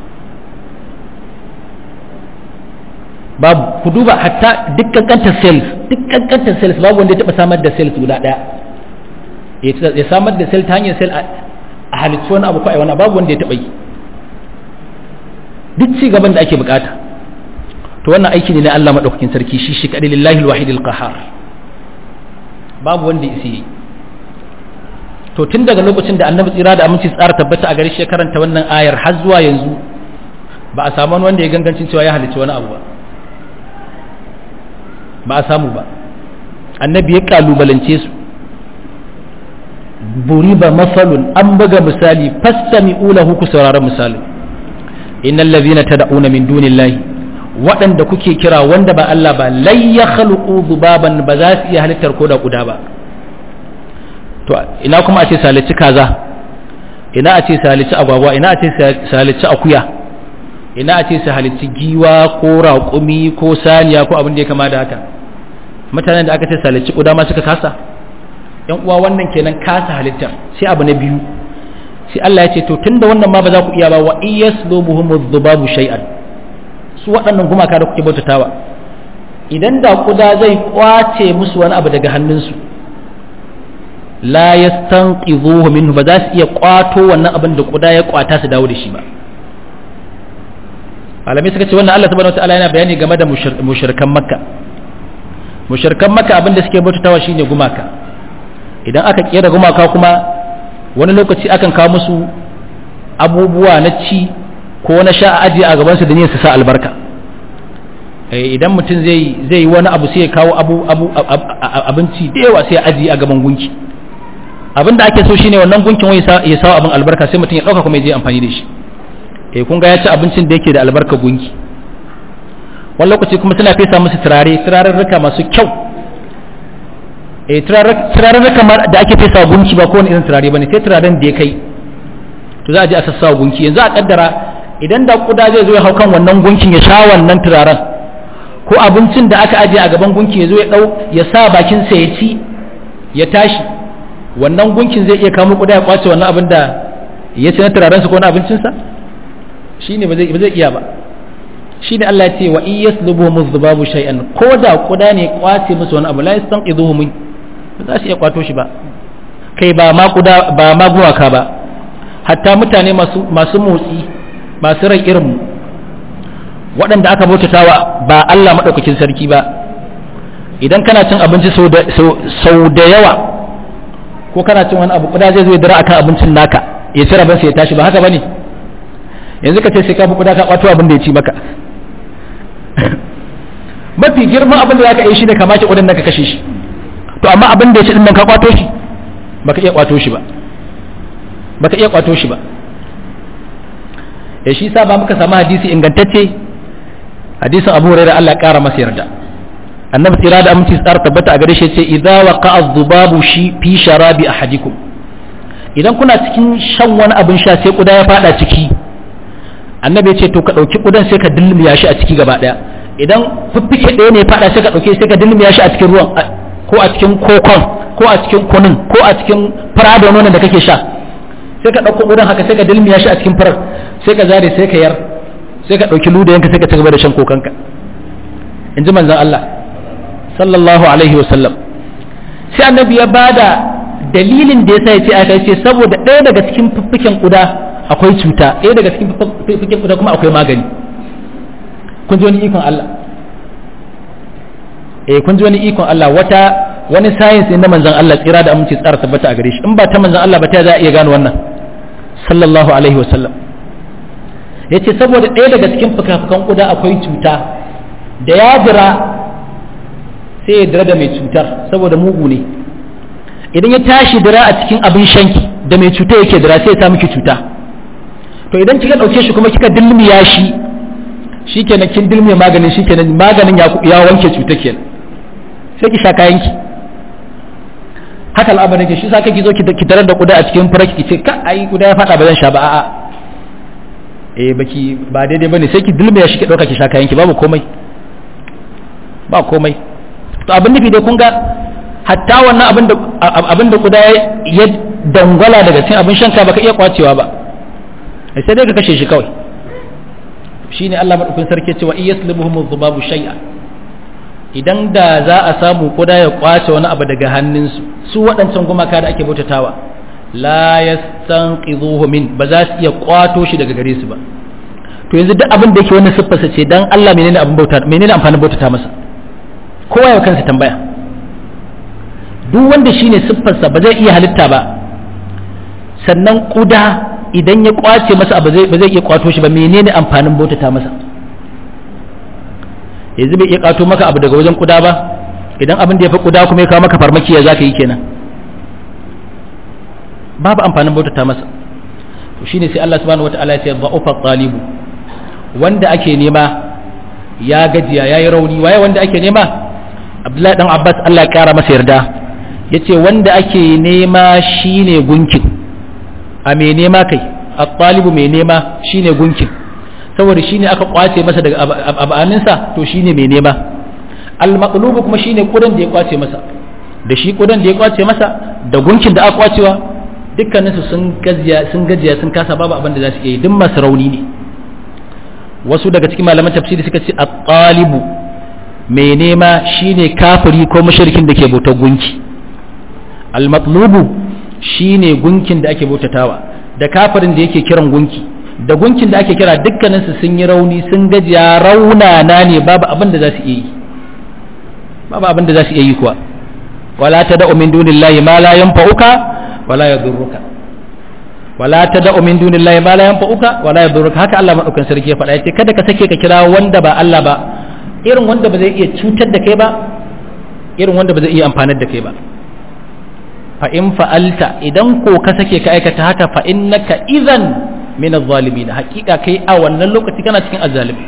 babu ku duba hatta duk ƙanƙantar cells duk ƙanƙantar cells babu wanda ya taɓa samar da cells guda ɗaya ya samar da cell ta hanyar cell a halittu wani abu ko a wani babu wanda ya taɓa yi duk ci gaban da ake bukata to wannan aiki ne na Allah madaukakin sarki shi shi kadai lillahi alwahid alqahar babu wanda isi yi to tun daga lokacin da annabi tsira da aminci tsara tabbata a gare shi karanta wannan ayar har zuwa yanzu ba a samu wanda ya gangancin cewa ya halicci wani abu ba ba a samu ba annabi ya kalubalance su buriba masalun an buga misali fastami'u lahu ku saurara misalin innal ladhina tad'una min dunillahi waɗanda kuke kira wanda ba Allah ba lai ya khaluqu dhubaban ba za su iya halittar ko da guda ba to ina kuma a ce salici kaza ina a ce salici agwagwa ina a ce salici akuya ina a ce salici giwa ko raƙumi ko saniya ko abin da ya kama da haka mutanen da aka ce salici guda ma suka kasa yan uwa wannan kenan kasa halittar sai abu na biyu sai Allah ya ce to tunda wannan ma ba za ku iya ba wa iyaslubuhum dhubabu shay'an su waɗannan gumaka da kuke bautatawa idan da kuda zai kwace musu wani abu daga hannunsu la yastanqidhuhu minhu ba za su iya kwato wannan abin da kuda ya kwata su dawo da shi ba malamai suka ce wannan Allah subhanahu wataala yana bayani game da mushrikan makka mushrikan makka abin da suke bautatawa shine gumaka idan aka kera gumaka kuma wani lokaci akan kawo musu abubuwa na ci ko na sha a ajiye a gabansu da niyyar su sa albarka idan mutum zai zai yi wani abu sai ya kawo abu abu abinci da yawa sai ya ajiye a gaban gunki abin da ake so shine wannan gunkin wai ya sawa abin albarka sai mutum ya dauka kuma ya je amfani da shi eh kun ga ya ci abincin da yake da albarka gunki wani lokaci kuma suna fesa musu turare turarurruka masu kyau eh turarurruka da ake fesa gunki ba kowane irin turare bane sai turaren da ya kai to za a je a sassa gunki yanzu a kaddara idan da kuda zai zo ya hau kan wannan gunkin ya sha wannan turaren ko abincin da aka ajiye a gaban gunkin ya zo ya dau ya sa bakin sa ya ci ya tashi wannan gunkin zai iya kamo kuda ya kwace wannan abin da ya ci na turaren sa ko na abincin sa shine ba zai ba zai iya ba shine Allah ya ce wa iyaslubu muzbabu shay'an ko da kuda ne kwace musu wani abu la yastanqidhuhu min ba za su iya kwato shi ba kai ba ma kuda ba ma guwaka ba hatta mutane masu masu motsi masu rai irinmu waɗanda aka bautatawa ba Allah maɗaukakin sarki ba idan kana cin abinci sau da yawa ko kana cin wani abu kuda zai zo ya dira akan abincin naka ya ci rabinsa ya tashi ba haka bane yanzu ka ce sai ka bi kuda ka kwato abin da ya ci maka mafi girman abin da za ka yi shi ne ka mace kudan ka kashe shi to amma abin da ya ci din nan ka kwato shi baka iya kwato shi ba baka iya kwato shi ba ya shi sa ba muka samu hadisi ingantacce hadisin abu hurairah Allah ya kara masa yarda annabi tsira da aminci tsara tabbata a gare shi ce idza waqa'a dhubabu shi fi sharabi ahadikum idan kuna cikin shan wani abin sha sai kuda ya fada ciki annabi ya ce to ka dauki kudan sai ka dilmiya shi a ciki gaba daya idan fiffike ɗaya ne ya fada sai ka dauke sai ka dilmiya shi a cikin ruwan ko a cikin kokon ko a cikin kunun ko a cikin fara da nonon da kake sha sai ka ɗauko ƙudan haka sai ka dilmiya shi a cikin farar sai ka zare sai ka yar sai ka ɗauki ludayenka sai ka ci gaba da shan kokanka in ji manzan Allah sallallahu alaihi wasallam sai annabi ya bada dalilin da yasa ya ce aka ce saboda ɗaya daga cikin fiffiken ƙuda akwai cuta ɗaya daga cikin fiffiken ƙuda kuma akwai magani kun ji wani ikon Allah eh kun ji wani ikon Allah wata wani science ne na manzan Allah tsira da aminci tsara tabbata a gare shi in ba ta manzan Allah ba ta za a iya gano wannan sallallahu alaihi wasallam ya ce saboda ɗaya daga cikin fuka-fukan ƙuda akwai cuta da ya jira sai ya dira da mai cutar saboda mugu ne idan ya tashi dira a cikin abin shanki da mai cuta yake dira sai ya sa miki cuta to idan kika ɗauke shi kuma kika dilmiya shi shikenan kin dilmiya maganin shikenan maganin ya wanke cuta kenan sai ki sha kayanki haka al'amarin ke shi sa kake zo ki tarar da kuda a cikin fara ki ce ka ai kuda ya fada ba zan sha ba a'a eh baki ba daidai bane sai ki dulme ya shi ki dauka ki sha kayan ki babu komai ba komai to abin nufi dai kun ga hatta wannan abin da abin da kuda ya dangwala daga cikin abin shanka baka iya kwacewa ba sai dai ka kashe shi kawai shine Allah madaukakin sarki cewa iyaslimuhum dhubabu shay'an idan da za a samu kuda ya kwace wani abu daga hannunsu su waɗancan gumaka da ake bautatawa la yastanqidhuhu min ba za su iya kwato shi daga gare su ba to yanzu duk abin da yake wannan siffarsa ce dan Allah menene abin bauta menene amfanin bautata masa kowa ya kansa tambaya duk wanda shine siffarsa ba zai iya halitta ba sannan kuda idan ya kwace masa abu ba zai iya kwato shi ba menene amfanin bautata masa yanzu bai iya kwato maka abu daga wajen kuda ba idan abin da ya fi kuda kuma ya kawo maka farmaki ya zaka yi kenan babu amfanin bautata masa to shine sai Allah subhanahu wataala ya ce dha'ufa talibu wanda ake nema ya gajiya yayi rauni waye wanda ake nema Abdullahi dan Abbas Allah ya kara masa yarda yace wanda ake nema shine gunkin a me nema kai at-talibu me nema shine gunkin saboda shine aka kwace masa daga abaninsa to shine me nema al-maqlubu kuma shine kudan da ya kwace masa da shi kudan da ya kwace masa da gunkin da aka kwacewa dukkaninsu sun gajiya sun gajiya sun kasa babu abin da za su iya yi duk masu rauni ne wasu daga cikin malaman tafsiri suka ce at-talibu mai nema shine kafiri ko mushrikin da ke bautar gunki al-matlubu shine gunkin da ake bautatawa da kafirin da yake kiran gunki da gunkin da ake kira dukkaninsu sun yi rauni sun gajiya raunana ne babu abin da za su iya yi babu abin da za su iya yi kuwa wala tad'u min dunillahi ma la yanfa'uka wala yadurruka wala tad'u min dunillahi ma la yanfa'uka wala yadurruka haka Allah madaukan sarki ya faɗa yace kada ka sake ka kira wanda ba Allah ba irin wanda ba zai iya cutar da kai ba irin wanda ba zai iya amfanar da kai ba fa in fa'alta idan ko ka sake ka aikata haka fa innaka idan min adh-dhalimin hakika kai a wannan lokaci kana cikin azzalimi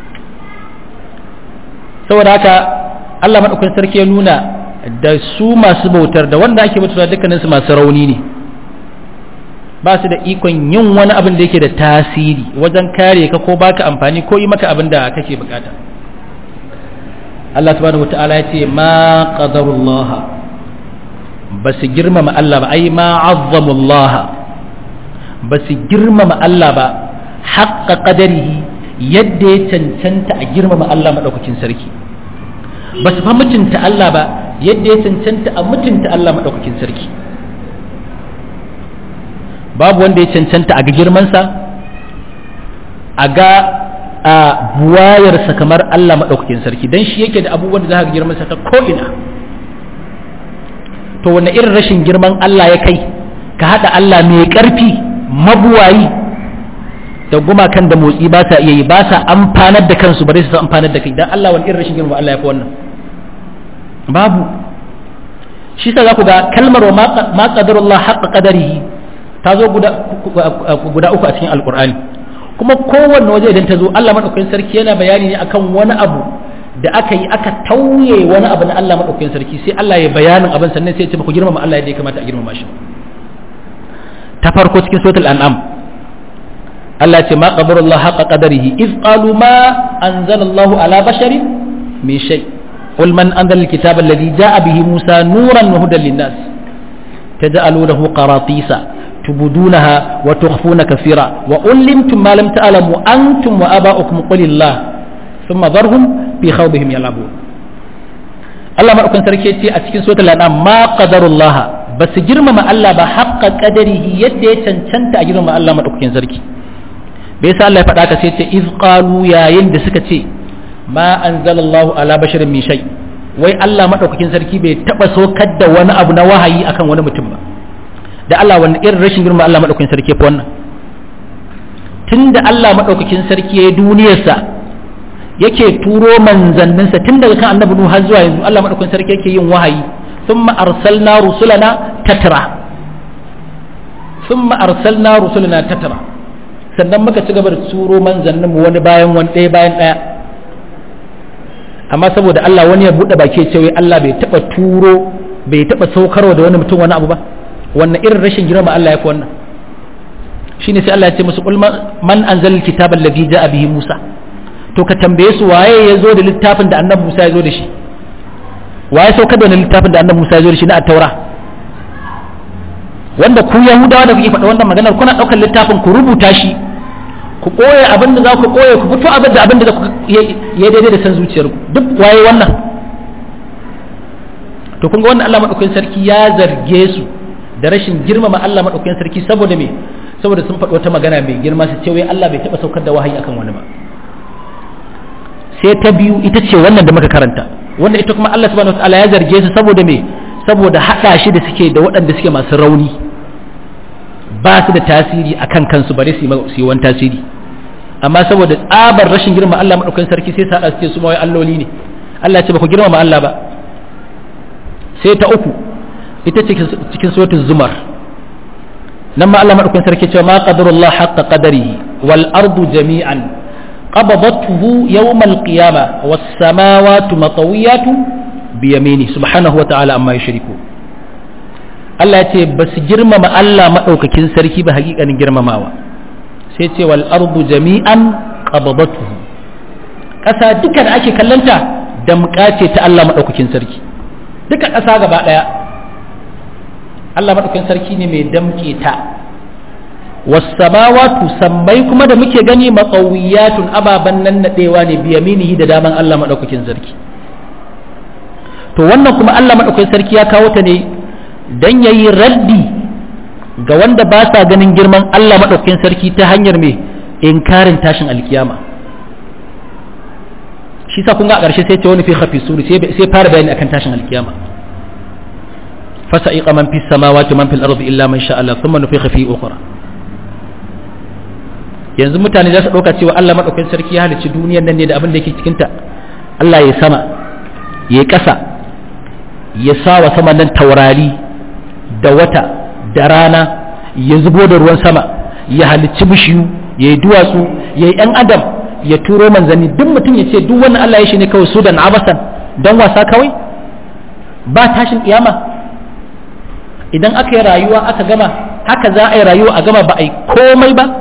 saboda haka Allah madaukan sarki ya nuna da su masu bautar da wanda ake bautar dukkanin su masu rauni ne ba su da ikon yin wani abin da yake da tasiri wajen kare ka ko baka amfani ko yi maka abin da kake bukata Allah subhanahu wata'ala ya ce ma qadarullah ba su girmama Allah ba ai ma azzamullah ba su girmama Allah ba haqqa qadarihi yadda ya cancanta a girmama Allah madaukakin sarki ba su fa mutunta Allah ba yadda ya cancanta a mutunta Allah madaukakin sarki babu wanda ya cancanta a ga girmansa a ga a buwayarsa kamar Allah maɗaukakin sarki don shi yake da abubuwan da za ka girmansa ta ko'ina to wanne irin rashin girman Allah ya kai ka haɗa Allah mai ƙarfi mabuwayi da gumakan da motsi ba sa iya yi ba sa amfanar da kansu bare su amfanar da kai don Allah wani irin rashin girman Allah ya fi wannan babu shi sa za ku ga kalmar wa ma qadarullah haqqa qadarihi ta zo guda uku a cikin alkur'ani kuma kowanne waje idan ta zo Allah madaukakin sarki yana bayani ne akan wani abu da aka yi aka tauye wani abu na Allah madaukakin sarki sai Allah ya bayanin abin sannan sai ya ce ku girmama Allah yadda ya kamata a girmama shi ta farko cikin suratul an'am Allah ya ce ma qadarullah haqa qadarihi iz qalu ma anzalallahu ala basharin min shay قل من أنزل الكتاب الذي جاء به موسى نورا وهدى للناس تجعلونه قراطيس تبدونها وتخفون كثيرا وعلمتم ما لم تعلموا أنتم وآباؤكم قل الله ثم ذرهم في خوضهم يلعبون الله ما أكون سركي a cikin suratul an'am ma qadarullah bas girmama Allah ba haqqa qadarihi yadda ya cancanta a girmama Allah madaukakin sarki bai yasa Allah ya faɗa ka sai ce iz qalu yayin da suka ce ma anzalallahu ala basharin min shay wai Allah madaukakin sarki bai taba sokar da wani abu na wahayi akan wani mutum ba da Allah wani irin rashin girma Allah maɗaukakin sarki ya fi wannan tun da Allah maɗaukakin sarki ya yi duniyarsa yake turo manzanninsa tun daga kan annabi Nuhu har zuwa yanzu Allah maɗaukakin sarki yake yin wahayi thumma arsalna rusulana tatra thumma arsalna rusulana tatra sannan muka ci gaba da turo manzanninmu wani bayan wani ɗaya bayan ɗaya amma saboda Allah wani ya buɗe baki ya ce wai Allah bai taɓa turo bai taɓa saukarwa da wani mutum wani abu ba wannan irin rashin girma Allah ya fi wannan shine sai Allah ya ce musu qul man anzal kitaba alladhi ja'a bihi Musa to ka tambaye su waye ya zo da littafin da annabi Musa ya zo da shi waye saukar da littafin da annabi Musa ya zo da shi na at-taura wanda ku Yahudawa da kuke faɗa wannan maganar kuna ɗaukar littafin ku rubuta shi ku ɓoye abin da za ku ɓoye ku fito abin da abin da ya daidai da san zuciyarku duk waye wannan to kun ga wannan Allah madaukakin sarki ya zarge su da rashin girmama Allah maɗaukakin sarki saboda me saboda sun faɗi wata magana mai girma su ce wai Allah bai taɓa saukar da wahayi akan wani ba sai ta biyu ita ce wannan da muka karanta wanda ita kuma Allah subhanahu wataala ya zarge su saboda me saboda haɗa shi da suke da waɗanda suke masu rauni ba su da tasiri akan kansu bare su yi wani tasiri amma saboda tsabar rashin girma Allah madaukakin sarki sai sa su ce su mawai alloli ne Allah ya ce ba ku girmama Allah ba sai ta uku ita ce cikin suratul zumar nan ma Allah madaukakin sarki cewa ma qadarullah haqqa qadarihi wal ardu jami'an qabadathu yawm al qiyamah was samawati matawiyatu bi yamini subhanahu wa ta'ala amma yushriku Allah ya ce ba su girmama Allah madaukakin sarki ba hakikanin girmamawa sai ce wal ardu jami'an qabadathu kasa duka da ake kallanta damƙa ce ta Allah madaukakin sarki duka kasa gaba daya Allah maɗaukin sarki ne mai damke ta wasamawatu sammai kuma da muke gani matsawiyatun ababen nan naɗewa ne biyaminihi da daman Allah maɗaukakin sarki to wannan kuma Allah maɗaukakin sarki ya kawo ta ne don ya yi raddi ga wanda ba sa ganin girman Allah maɗaukakin sarki ta hanyar mai inkarin tashin alkiyama shi sa kun ga a ƙarshe sai ce wani fi hafi suri sai fara bayani akan tashin alkiyama فسائق من في السماوات ومن في الأرض إلا من شاء الله ثم نفخ فيه أخرى yanzu mutane za su ɗauka cewa Allah maɗaukakin sarki ya halicci duniyar nan ne da abin da yake cikinta Allah ya sama ya ƙasa ya sa wa sama nan taurari da wata da rana ya zubo da ruwan sama ya halicci bishiyu ya yi duwatsu ya yi ‘yan adam ya turo manzanni duk mutum ya ce duk wannan Allah ya shi ne kawai su da abasan don wasa kawai ba tashin kiyama idan aka yi rayuwa aka gama haka za a yi rayuwa a gama ba a yi komai ba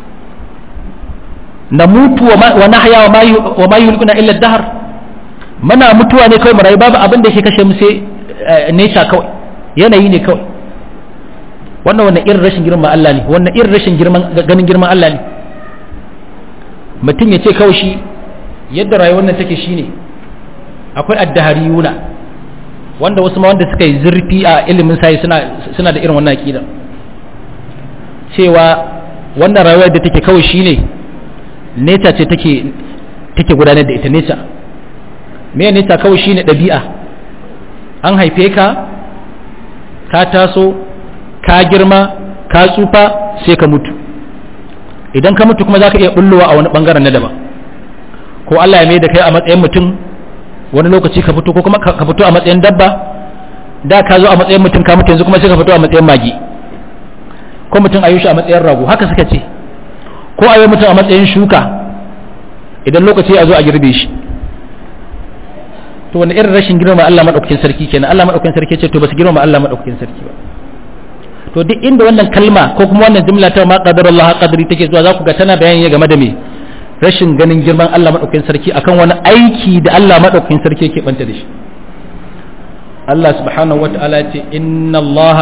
na mutu wa na haya wa ma yuhlikuna illa dahar muna mutuwa ne kawai mu rayu babu abin da yake kashe mu sai nature kawai yanayi ne kawai wannan wannan irin rashin girman Allah ne wannan irin rashin girman ganin girman Allah ne mutum ya ce kawai shi yadda rayuwar nan take shine akwai addahariyuna wanda wasu ma wanda suka yi zurfi a ilimin sai suna suna da irin wannan aqida cewa wannan rayuwar da take kawai shine nature ce take take gudanar da ita nature me nature kawai shine dabi'a an haife ka ka taso ka girma ka tsufa sai ka mutu idan ka mutu kuma zaka iya bullowa a wani bangaren na daban ko Allah ya mai da kai a matsayin mutum wani lokaci ka fito ko kuma ka fito a matsayin dabba da ka zo a matsayin mutum ka mutu yanzu kuma sai ka fito a matsayin magi ko mutum a yi shi a matsayin rago haka suka ce ko a yi mutum a matsayin shuka idan lokaci ya zo a girbe shi to wani irin rashin girma Allah madaukakin sarki kenan Allah madaukakin sarki ce to ba su girma Allah madaukakin sarki ba to duk inda wannan kalma ko kuma wannan jumla ta ma qadarullah qadri take zuwa za ku ga tana bayani game da me rashin ganin girman Allah maɗaukakin sarki akan wani aiki da Allah maɗaukakin sarki yake banta da shi Allah subhanahu wa ta'ala ce inna Allah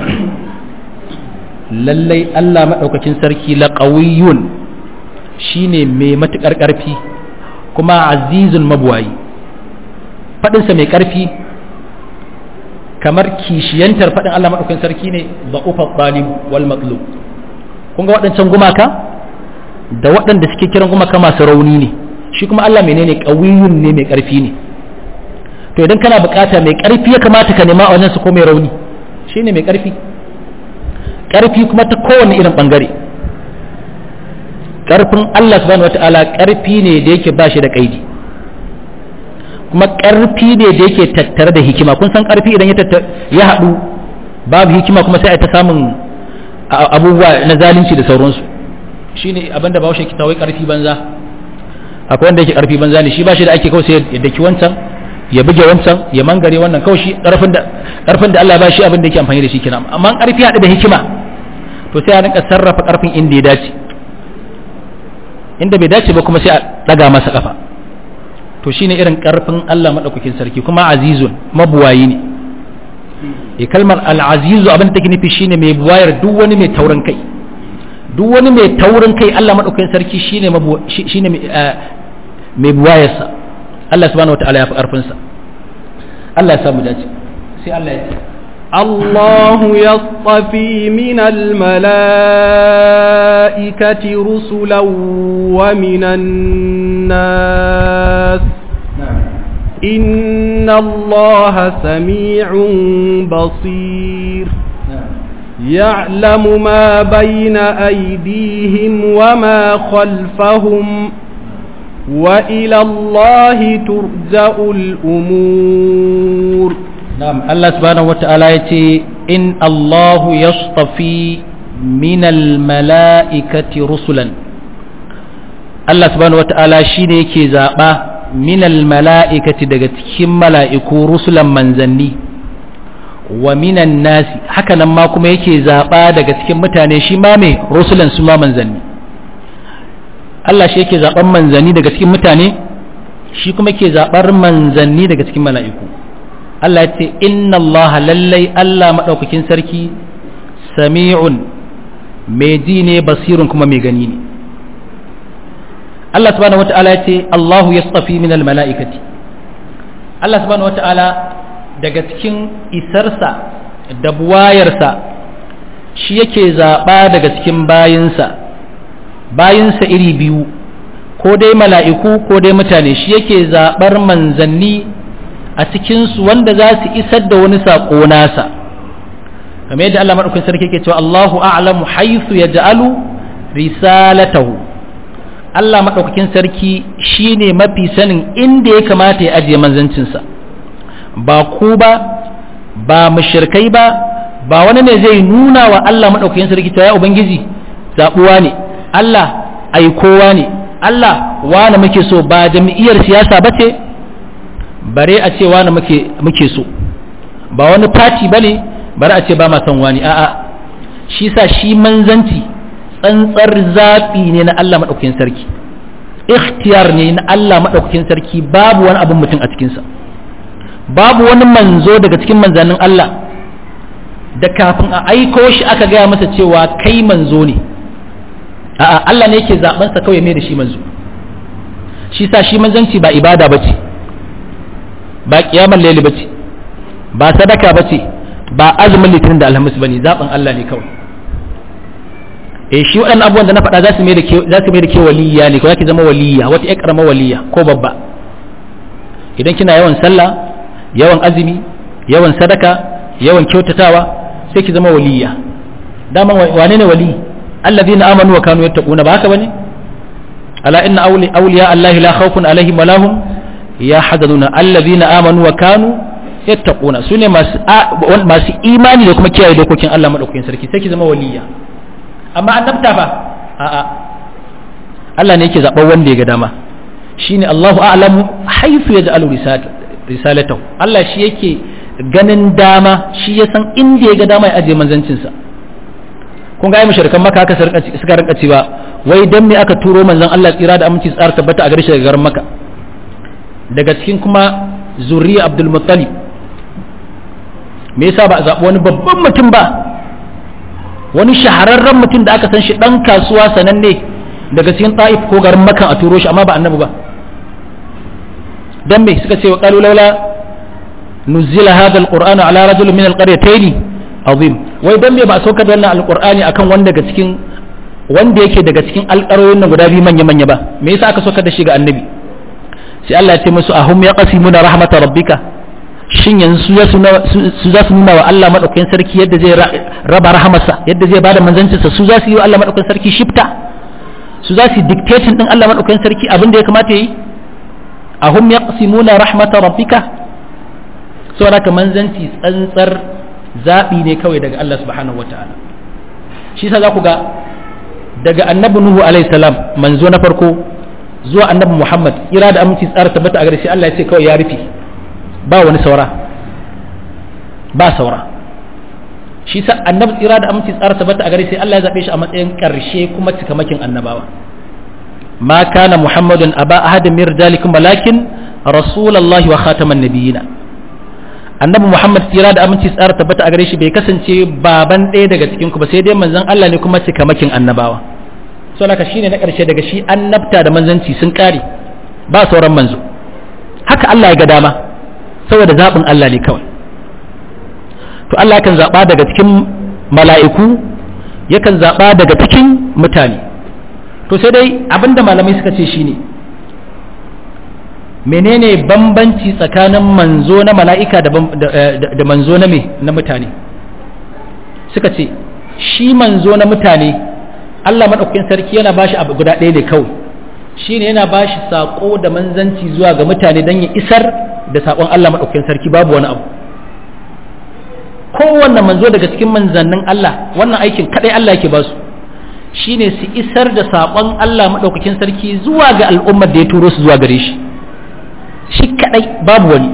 lallai Allah maɗaukakin sarki laqawiyyun shine mai matuƙar ƙarfi kuma azizun mabuwayi faɗinsa mai ƙarfi kamar kishiyantar faɗin Allah maɗaukakin sarki ne da'ufa ɗalib wal matlub kun ga waɗancan gumaka da waɗanda suke kiran gumaka masu rauni ne shi kuma Allah menene ƙawiyun ne mai ƙarfi ne to idan kana bukata mai ƙarfi ya kamata ka nema a wajen su ko mai rauni shine mai ƙarfi ƙarfi kuma ta kowane irin ɓangare ƙarfin Allah subhanahu wata'ala ƙarfi ne da yake ba shi da ƙaidi kuma ƙarfi ne da yake tattare da hikima kun san ƙarfi idan ya haɗu babu hikima kuma sai a ta samun abubuwa na zalunci da sauransu shine abinda ba shi kitawai ƙarfi banza akwai wanda yake ƙarfi banza ne shi ba shi da ake kawai sai ya daki wancan ya buge wancan ya mangare wannan kawai shi ƙarfin da ƙarfin da Allah ba shi abin da yake amfani da shi kenan amma ƙarfi haɗu da hikima to sai a rinka sarrafa ƙarfin inda ya dace inda bai dace ba kuma sai a ɗaga masa ƙafa to shine irin ƙarfin Allah maɗaukakin sarki kuma azizun mabuwayi ne e kalmar al'azizu abin da take nufi shine mai buwayar duk wani mai taurin kai duk wani mai taurin kai Allah maɗaukakin sarki shine shine mai buwayarsa Allah subhanahu wataala ya fi ƙarfinsa Allah ya samu dace sai Allah ya ce
الله يصطفي من الملائكة رسلا ومن الناس إن الله سميع بصير يعلم ما بين أيديهم وما خلفهم وإلى الله ترجع الأمور
نعم الله سبحانه وتعالى يتي إن الله يصطفي من الملائكة رسلا الله سبحانه وتعالى شيني يكي زابا من الملائكة دقت كم ملائكو رسلا منزني ومن الناس حكا لما كما يكي زابا دقت كم متاني شمامي رسلا سما منزني Allah shi yake zaɓar manzanni daga cikin mutane shi kuma ke zaɓar manzanni daga cikin mala'iku Allah ya ce inna Allah lallai Allah maɗaukakin sarki sami'un mai ji ne basirun kuma mai gani ne Allah subhanahu wata'ala ya ce Allahu ya tsafi min mala'ikati Allah subhanahu wata'ala daga cikin isarsa da buwayarsa shi yake zaɓa daga cikin bayinsa bayinsa iri biyu ko dai mala'iku ko dai mutane shi yake zaɓar manzanni a cikinsu wanda za su isar da wani saƙo nasa kamar yadda Allah maɗaukin sarki ke cewa Allahu a'lamu haythu yaj'alu risalatahu Allah maɗaukakin sarki shine mafi sanin inda ya kamata ya ajiye manzancinsa ba ku ba ba mushrikai ba ba wani ne zai nuna wa Allah maɗaukakin sarki cewa ya ubangiji zaɓuwa ne Allah aikowa ne Allah wane muke so ba jami'iyar siyasa ba ce bare a ce wane muke so ba wani fati ba ne bare a ce ba ma son wani a'a shi sa shi manzanci tsantsar zaɓi ne na Allah maɗaukakin sarki ikhtiyar ne na Allah maɗaukakin sarki babu wani abin mutum a cikinsa babu wani manzo daga cikin manzannin Allah da kafin a aiko shi aka gaya masa cewa kai manzo ne a'a Allah ne yake zaben sa kawai mai da shi manzo shi sa shi manzanci ba ibada bace ba kiyamar laili bace ba sadaka bace ba azumin litinin da alhamis bane zaben Allah ne kawai eh shi waɗannan abubuwan da na faɗa za su mai da ke za su mai da ke waliya ne ko zaki zama waliya wata ƴar karama waliya ko babba idan kina yawan sallah yawan azumi yawan sadaka yawan kyautatawa sai ki zama waliya dama wane ne wali alladhina amanu wa kanu yattaquna ba haka bane ala inna awli awliya allahi la khawfun alaihim wa lahum yahzanuna alladhina amanu wa kanu yattaquna sune masu masu imani da kuma kiyaye dokokin Allah madaukakin sarki sai ki zama waliya amma annabta fa a'a Allah ne yake zaɓar wanda ya ga dama shine Allahu a'lamu haythu yaj'alu risalatahu Allah shi yake ganin dama shi ya san inda ya ga dama ya ajiye manzancinsa kun ga ai mushrikan maka haka suka rinka cewa wai dan me aka turo manzon Allah tsira da aminci tsara tabbata a gare shi daga garin Makka daga cikin kuma zuriya Abdul Muttalib me yasa ba a zaɓi wani babban mutum ba wani shahararren mutum da aka san shi dan kasuwa sananne daga cikin Taif ko garin Makka a turo shi amma ba annabi ba dan me suka ce wa qalu laula nuzila hadha alqur'anu ala rajulin min alqaryatayn azim wai dan me ba saukar da wannan alqur'ani akan wanda daga cikin wanda yake daga cikin alƙarorin nan guda biyu manya manya ba me yasa aka saukar da shi ga annabi sai Allah ya ce musu ahum yaqsimuna rahmatar rabbika shin yanzu su za su nuna wa Allah madaukakin sarki yadda zai raba rahamarsa yadda zai bada manzancinsa su za su yi wa Allah madaukakin sarki shifta su za su dictating din Allah madaukakin sarki abin da ya kamata yi ahum yaqsimuna rahmatar rabbika saboda ka manzanci tsantsar zaɓi ne kawai daga Allah subhanahu wata'ala shi sa za ku ga daga annabi nuhu alaihi salam manzo na farko zuwa annabi muhammad kira da aminci tsara tabbata a gare shi Allah ya ce kawai ya rufe ba wani saura ba saura shi sa annabi tsira da aminci tsara tabbata a gare shi Allah ya zaɓe shi a matsayin ƙarshe kuma cikamakin annabawa ma kana muhammadun aba ahadin min rijalikum walakin rasulullahi wa khataman nabiyina annabi muhammad tsira da aminci tsara tabbata a gare shi bai kasance baban ɗaya daga cikin ku ba sai dai manzon Allah ne kuma cikamakin annabawa so naka shine na ƙarshe daga shi annabta da manzanci sun ƙare ba sauran manzo haka Allah ya ga dama saboda zaɓin Allah ne kawai to Allah yakan zaɓa daga cikin mala'iku yakan zaɓa daga cikin mutane to sai dai abinda malamai suka ce shine menene bambanci tsakanin manzo na mala'ika da manzo na me na mutane suka ce shi manzo na mutane Allah maɗaukakin sarki yana ba shi abu guda ɗaya ne kawai shi ne yana ba shi saƙo da manzanci zuwa ga mutane don ya isar da saƙon Allah maɗaukakin sarki babu wani abu kowanne manzo daga cikin manzannin Allah wannan aikin kaɗai Allah yake ba su shi ne su isar da saƙon Allah maɗaukakin sarki zuwa ga al'ummar da ya turo su zuwa gare shi shi kaɗai babu wani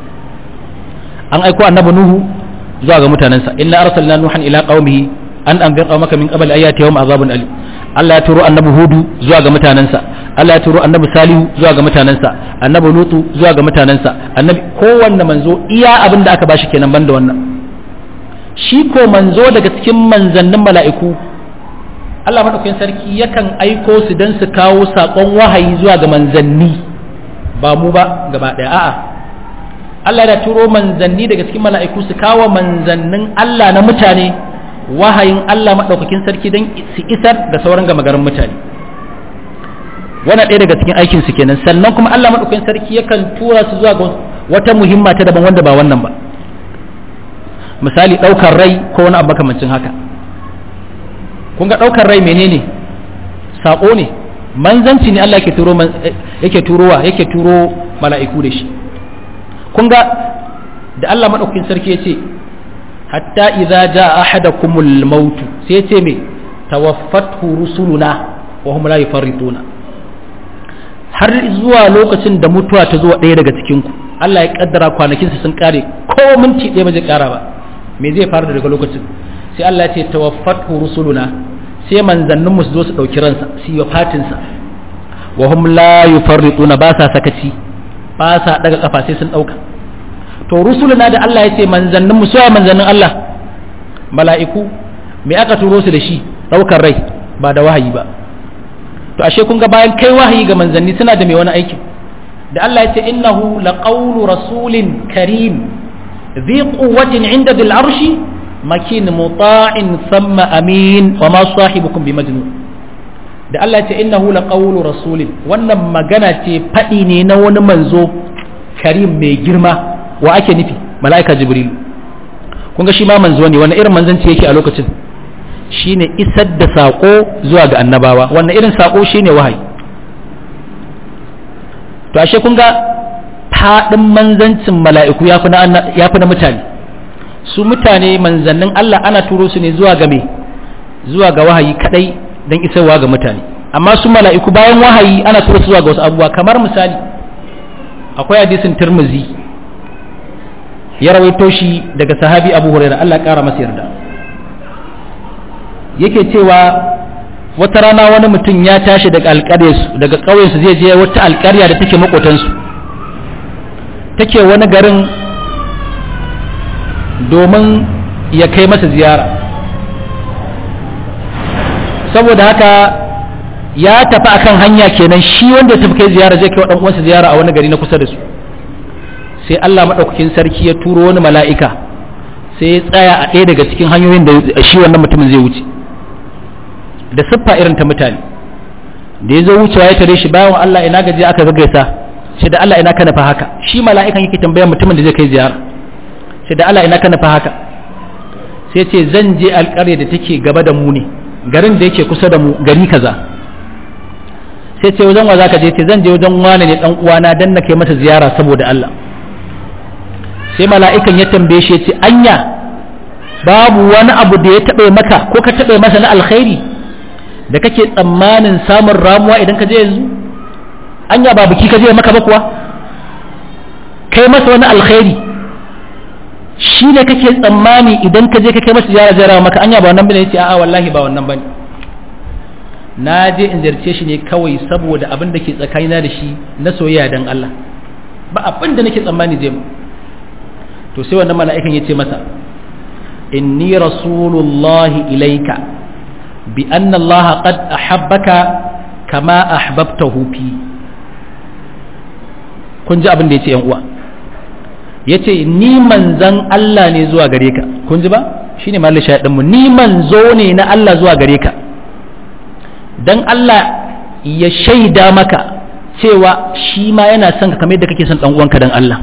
an aiko annabi Nuhu zuwa ga mutanensa inna arsalna nuhan ila qaumihi an anzir qaumaka min qabl ayati yawm azabun alim Allah ya turo annabi hudu zuwa ga mutanensa Allah ya turo annabi salihu zuwa ga mutanensa annabi lutu zuwa ga mutanensa annabi kowanne manzo iya abin da aka bashi kenan banda wannan shi ko manzo daga cikin manzannin mala'iku Allah madaukakin sarki yakan aiko su dan su kawo sakon wahayi zuwa ga manzanni ba mu ba gaba daya a'a Allah ya turo manzanni daga cikin mala'iku su kawo manzannin Allah na mutane wahayin Allah maɗaukakin sarki don su isar da sauran gama garin mutane wannan ɗaya daga cikin aikin su kenan sannan kuma Allah maɗaukakin sarki yakan tura su zuwa ga wata muhimma ta daban wanda ba wannan ba misali ɗaukar rai ko wani abu makamancin haka kun ga ɗaukar rai menene saƙo ne manzanci ne Allah yake turo yake turowa yake turo mala'iku da shi kun ga da Allah maɗaukakin sarki ya ce hatta idza jaa ahadakumul maut sai ya ce me tawaffathu rusuluna wa hum la yufarrituna har zuwa lokacin da mutuwa ta zuwa ɗaya daga cikin ku Allah ya kaddara kwanakin su sun kare ko minti ɗaya ba zai kara ba me zai faru daga lokacin sai Allah ya ce tawaffathu rusuluna sai manzannin mu su zo su dauki ransa su yi fatin sa wa hum la yufarrituna ba sa sakaci ba sa daga kafa sai sun dauka to rusuluna da Allah ya ce manzannin mu suwa manzannin Allah mala'iku me aka turo su da shi daukar rai ba da wahayi ba to ashe kun ga bayan kai wahayi ga manzanni suna da mai wani aiki da Allah ya ce innahu laqawlu rasulin karim dhi quwwatin 'inda dhil arshi makin muta'in thumma amin wa ma sahibukum bimajnun da Allah ya ce innahu laqawlu rasulin wannan magana ce fadi ne na wani manzo karim mai girma wa ake nufi mala'ika jibril kun ga shi ma manzo ne wannan irin manzanci yake a lokacin shine isar da sako zuwa ga annabawa wannan irin sako shine wahayi to ashe kun ga fadin manzancin mala'iku yafi na yafi na mutane su mutane manzannin Allah ana turo su ne zuwa ga me zuwa ga wahayi kadai dan isarwa ga mutane amma su mala'iku bayan wahayi ana turo su zuwa ga wasu abubuwa kamar misali akwai hadisin Tirmidhi ya rawaito shi daga sahabi abu huraira Allah ya kara masa yarda yake cewa wata rana wani mutum ya tashi daga alƙaryarsu daga ƙauyensu zai je wata alƙarya da take makotansu take wani garin domin ya kai masa ziyara saboda haka ya tafi akan hanya kenan shi wanda ya tafi kai ziyara zai kai wa uwansa ziyara a wani gari na kusa da su sai Allah maɗaukakin sarki ya turo wani mala'ika sai ya tsaya a ɗaya daga cikin hanyoyin da shi wannan mutumin zai wuce da siffa irin ta mutane da ya zo wucewa ya tare shi bayan Allah ina gaje aka gaggaisa sai da Allah ina ka nufa haka shi mala'ikan yake tambayar mutumin da zai kai ziyara sai da Allah ina ka nufa haka sai ce zan je alƙarya da take gaba da mu ne garin da yake kusa da mu gari kaza sai ce wajen wa zaka je ce zan je wajen wane ne dan uwana dan na kai mata ziyara saboda Allah sai mala'ikan ya tambaye shi ya ce anya babu wani abu da ya taɓe maka ko ka taɓe masa na alkhairi da kake tsammanin samun ramuwa idan ka je yanzu anya ba biki ka je maka ba kuwa kai masa wani alkhairi shi ne kake tsammani idan ka je ka kai masa ziyara ziyara maka anya ba wannan bane yace a'a wallahi ba wannan bane na je in ziyarce shi ne kawai saboda abin da ke tsakanina da shi na soyayya dan Allah ba abin da nake tsammani zai mu to sai wannan mala'ikan ya ce masa inni rasulullahi ilaika bi anna Allah qad ahabbaka kama ahbabtahu fi kun ji abin da yace yan uwa yace ni manzan Allah ne zuwa gare ka kun ji ba shine mallin shahidin mu ni manzo ne na Allah zuwa gare ka dan Allah ya shaida maka cewa shi ma yana son ka kamar yadda kake son dan uwanka dan Allah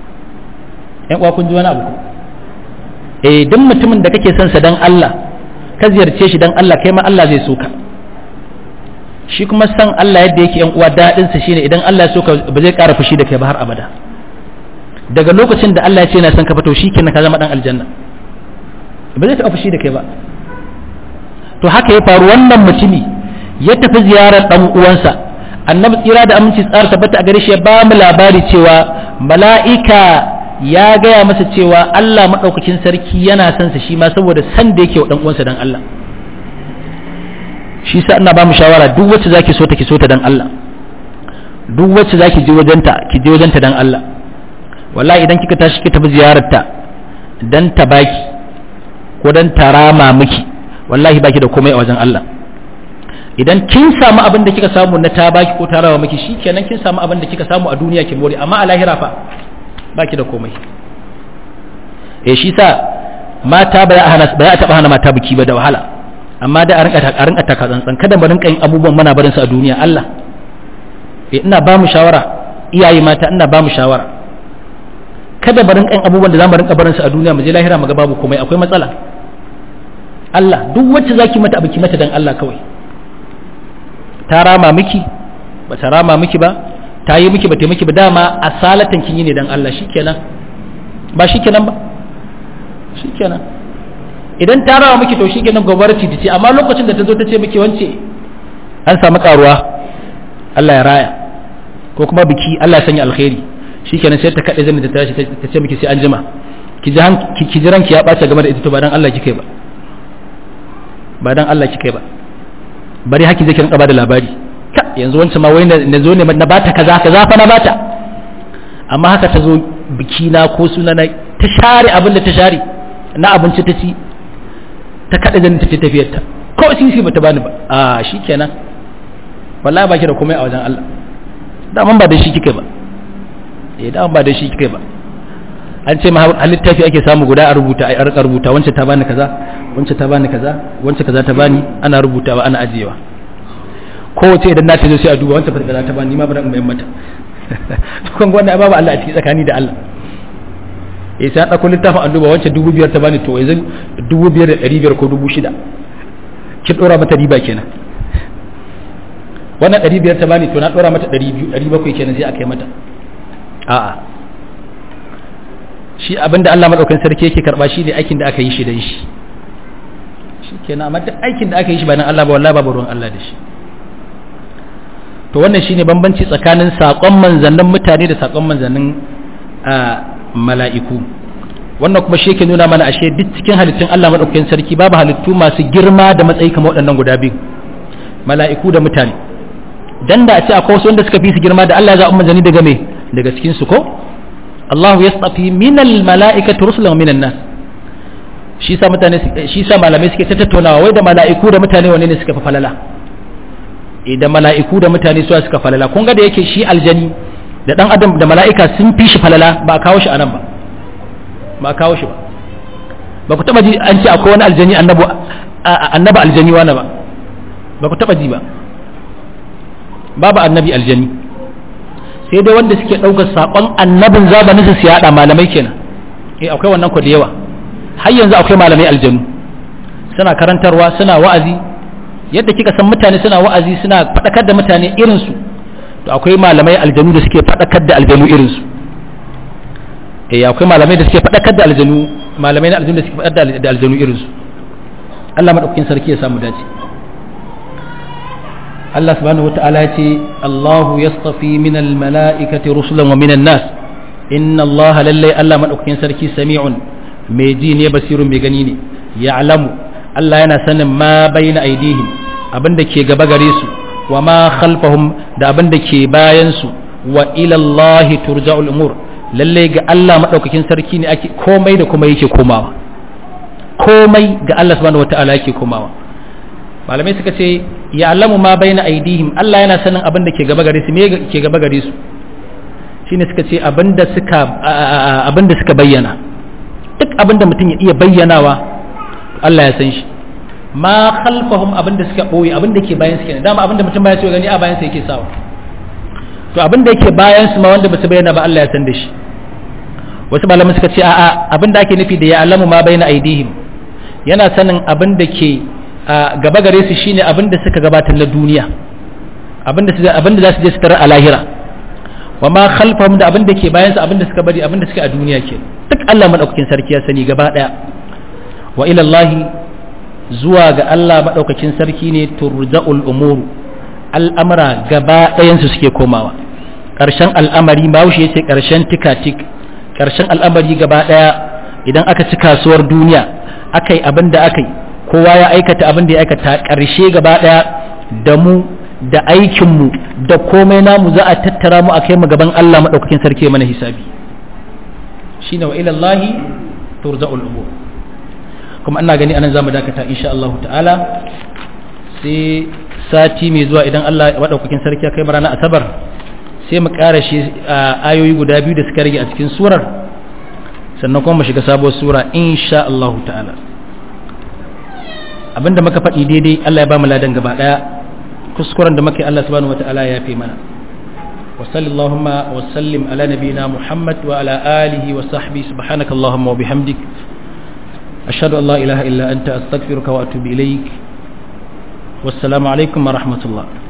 yan uwa kun ji wani abu eh duk mutumin da kake son sa dan Allah ka ziyarce shi dan Allah kai ma Allah zai so ka shi kuma san Allah yadda yake yan uwa dadin sa shine idan Allah ya so ka ba zai ƙara fushi da kai ba har abada daga lokacin da Allah ya ce yana son ka fito shikenan ka zama dan aljanna ba zai taɓa fushi da kai ba to haka ya faru wannan mutumi ya tafi ziyarar dan uwansa annabi tsira da aminci tsara tabbata a gare shi ya ba mu labari cewa mala'ika ya gaya masa cewa Allah maɗaukakin sarki yana son sa shi ma saboda san da yake wa dan uwansa dan Allah shi sa ina ba mu shawara duk wacce zaki so ta ki so ta dan Allah duk wacce zaki je wajenta ki je wajenta dan Allah wallahi idan kika tashi kika tafi ziyararta dan ta baki ko dan ta rama miki wallahi baki da komai a wajen Allah idan kin samu abin da kika samu na ta baki ko ta rama miki shikenan kin samu abin da kika samu a duniya kin more amma a lahira fa baki da komai eh shi sa mata ba ya hana ba ya taba hana mata biki ba da wahala amma da a rinka a rinka taka tsantsan kada mu rinka yin abubuwan muna barin su a duniya Allah eh ina ba mu shawara iyaye mata ina ba mu shawara kada mu rinka yin abubuwan da zamu rinka barin su a duniya mu je lahira mu ga babu komai akwai matsala Allah duk wacce zaki mata biki mata dan Allah kawai ta rama miki ba ta rama miki ba ta yi miki ba ta miki ba dama asalatan kin yi ne dan Allah shikenan ba shikenan ba shikenan idan ta rawa miki to shikenan gobarci ta ce amma lokacin da ta zo ta ce miki wance an samu karuwa Allah ya raya ko kuma biki Allah ya sanya alkhairi shikenan sai ta kade zan ta tashi ta ce miki sai an jima ki ji ki ji ranki ya bace game da ita to ba dan Allah kike ba ba dan Allah kike ba bari haki zai rinka bada labari ka yanzu wancan ma wai na zo ne na bata kaza kaza fa na bata amma haka ta zo biki na ko suna na ta share abin da ta share na abinci ta ci ta kada zan ta ci tafiyar ta ko sisi bata bani ba a shikenan wallahi baki da komai a wajen Allah daman ba da shi kike ba eh daman ba da shi kike ba an ce ma littafi ake samu guda a rubuta a rika rubuta wancan ta bani kaza wancan ta bani kaza wancan kaza ta bani ana rubutawa ana ajiyewa kowace idan na ta zo sai a duba wancan fa kaza ta bani ma bari in bayan mata kun wannan babu Allah a cikin tsakani da Allah eh sai dauko littafin an duba wancan dubu biyar ta bani to yanzu dubu biyar da ɗari biyar ko dubu shida ki dora mata riba kenan wannan ɗari biyar ta bani to na dora mata ɗari biyu ɗari bakwai kenan sai a kai mata a'a shi abinda Allah madaukakin sarki yake karba shi ne aikin da aka yi shi dan shi shikenan amma duk aikin da aka yi shi ba nan Allah ba wallahi babu ruwan Allah da shi to wannan shine bambanci tsakanin sakon manzannin mutane da sakon manzannin mala'iku wannan kuma shi yake nuna mana ashe duk cikin halittun Allah madaukakin sarki babu halittu masu girma da matsayi kamar waɗannan guda biyu mala'iku da mutane dan da a ce akwai wasu wanda suka fi su girma da Allah ya zaɓi manzanni daga me daga cikin su ko Allah ya tsafi minal mala'ikati rusulan minan nas shi sa mutane shi sa malamai suke ta tattaunawa wai da mala'iku da mutane wanne ne suka fi falala eh da mala'iku da mutane su suka falala kun ga da yake shi aljani da dan adam da mala'ika sun fi shi falala ba a kawo shi anan ba ba a kawo shi ba ba ku taba ji an ce akwai wani aljani annabi annabi aljani wani ba ba ku taba ji ba babu annabi aljani sai dai wanda suke ɗaukar saƙon annabin zamanin su yaɗa malamai kenan eh akwai wannan ku da yawa har yanzu akwai malamai aljanu suna karantarwa suna wa'azi yadda kika san mutane suna wa'azi suna faɗakar da mutane irin su to akwai malamai aljanu da suke faɗakar da aljanu irin su eh akwai malamai da suke faɗakar da aljanu malamai na aljanu da suke faɗakar da aljanu irin su Allah madaukakin sarki ya samu dace Allah subhanahu wata'ala ya ce Allahu yastafi min almala'ikati rusulan wa min nas inna Allah lallai Allah madaukakin sarki sami'un mai ji ne basirun mai gani ne ya'lamu Allah yana sanin ma baina aidihim abinda ke gaba gare su wa ma khalfahum da abinda ke bayan su wa ila Allah turja'ul umur lallai ga Allah madaukakin sarki ne ake komai da kuma yake komawa komai ga Allah subhanahu wata'ala yake komawa malamai suka ce ya alamu ma bai na aidihim Allah yana sanin abin da ke gaba gare su me ke gaba gare su shine suka ce abin da suka abin da suka bayyana duk abin da mutum ya iya bayyanawa Allah ya san shi ma khalfahum abin da suka boye abin da ke bayan su kenan dama abin da mutum baya so gani a bayan sa yake sawa to abin da yake bayan su ma wanda ba su bayyana ba Allah ya san da shi wasu malamai suka ce a'a abin da ake nufi da ya alamu ma bai na aidihim yana sanin abin da ke gaba gare su shine abin da suka gabatar na duniya abin da za su je su tarar a lahira wa ma khalfahum da abin da ke bayan su abin da suka bari abin da suke a duniya ke duk Allah madaukakin sarki ya sani gaba daya wa ila Allah zuwa ga Allah madaukakin sarki ne turja'ul umur al'amara gaba ɗayan su suke komawa ƙarshen al'amari bahaushe ya ce ƙarshen tikatik ƙarshen al'amari gaba ɗaya idan aka ci kasuwar duniya aka yi abin da aka yi kowa ya aikata abin da ya aikata ƙarshe gaba ɗaya da mu da aikinmu da komai namu za a tattara mu a kai mu gaban Allah maɗaukakin sarki mana hisabi shi ne wa ilallahi turza'ul umur kuma ina gani anan zamu dakata insha Allah ta'ala sai sati mai zuwa idan Allah maɗaukakin sarki ya kai mu ranar asabar sai mu ƙara shi ayoyi guda biyu da suka rage a cikin surar sannan kuma mu shiga sabuwar sura insha Allah ta'ala abinda muka faɗi daidai Allah ya ba mu ladan gaba ɗaya kuskuren da muka yi Allah subhanahu wata'ala ya fi mana wa sallallahu wa sallim ala nabiyina Muhammad wa ala alihi wa sahbihi subhanaka allahumma wa bihamdik ashhadu an la ilaha illa anta astaghfiruka wa atubu ilaik wassalamu alaikum wa rahmatullah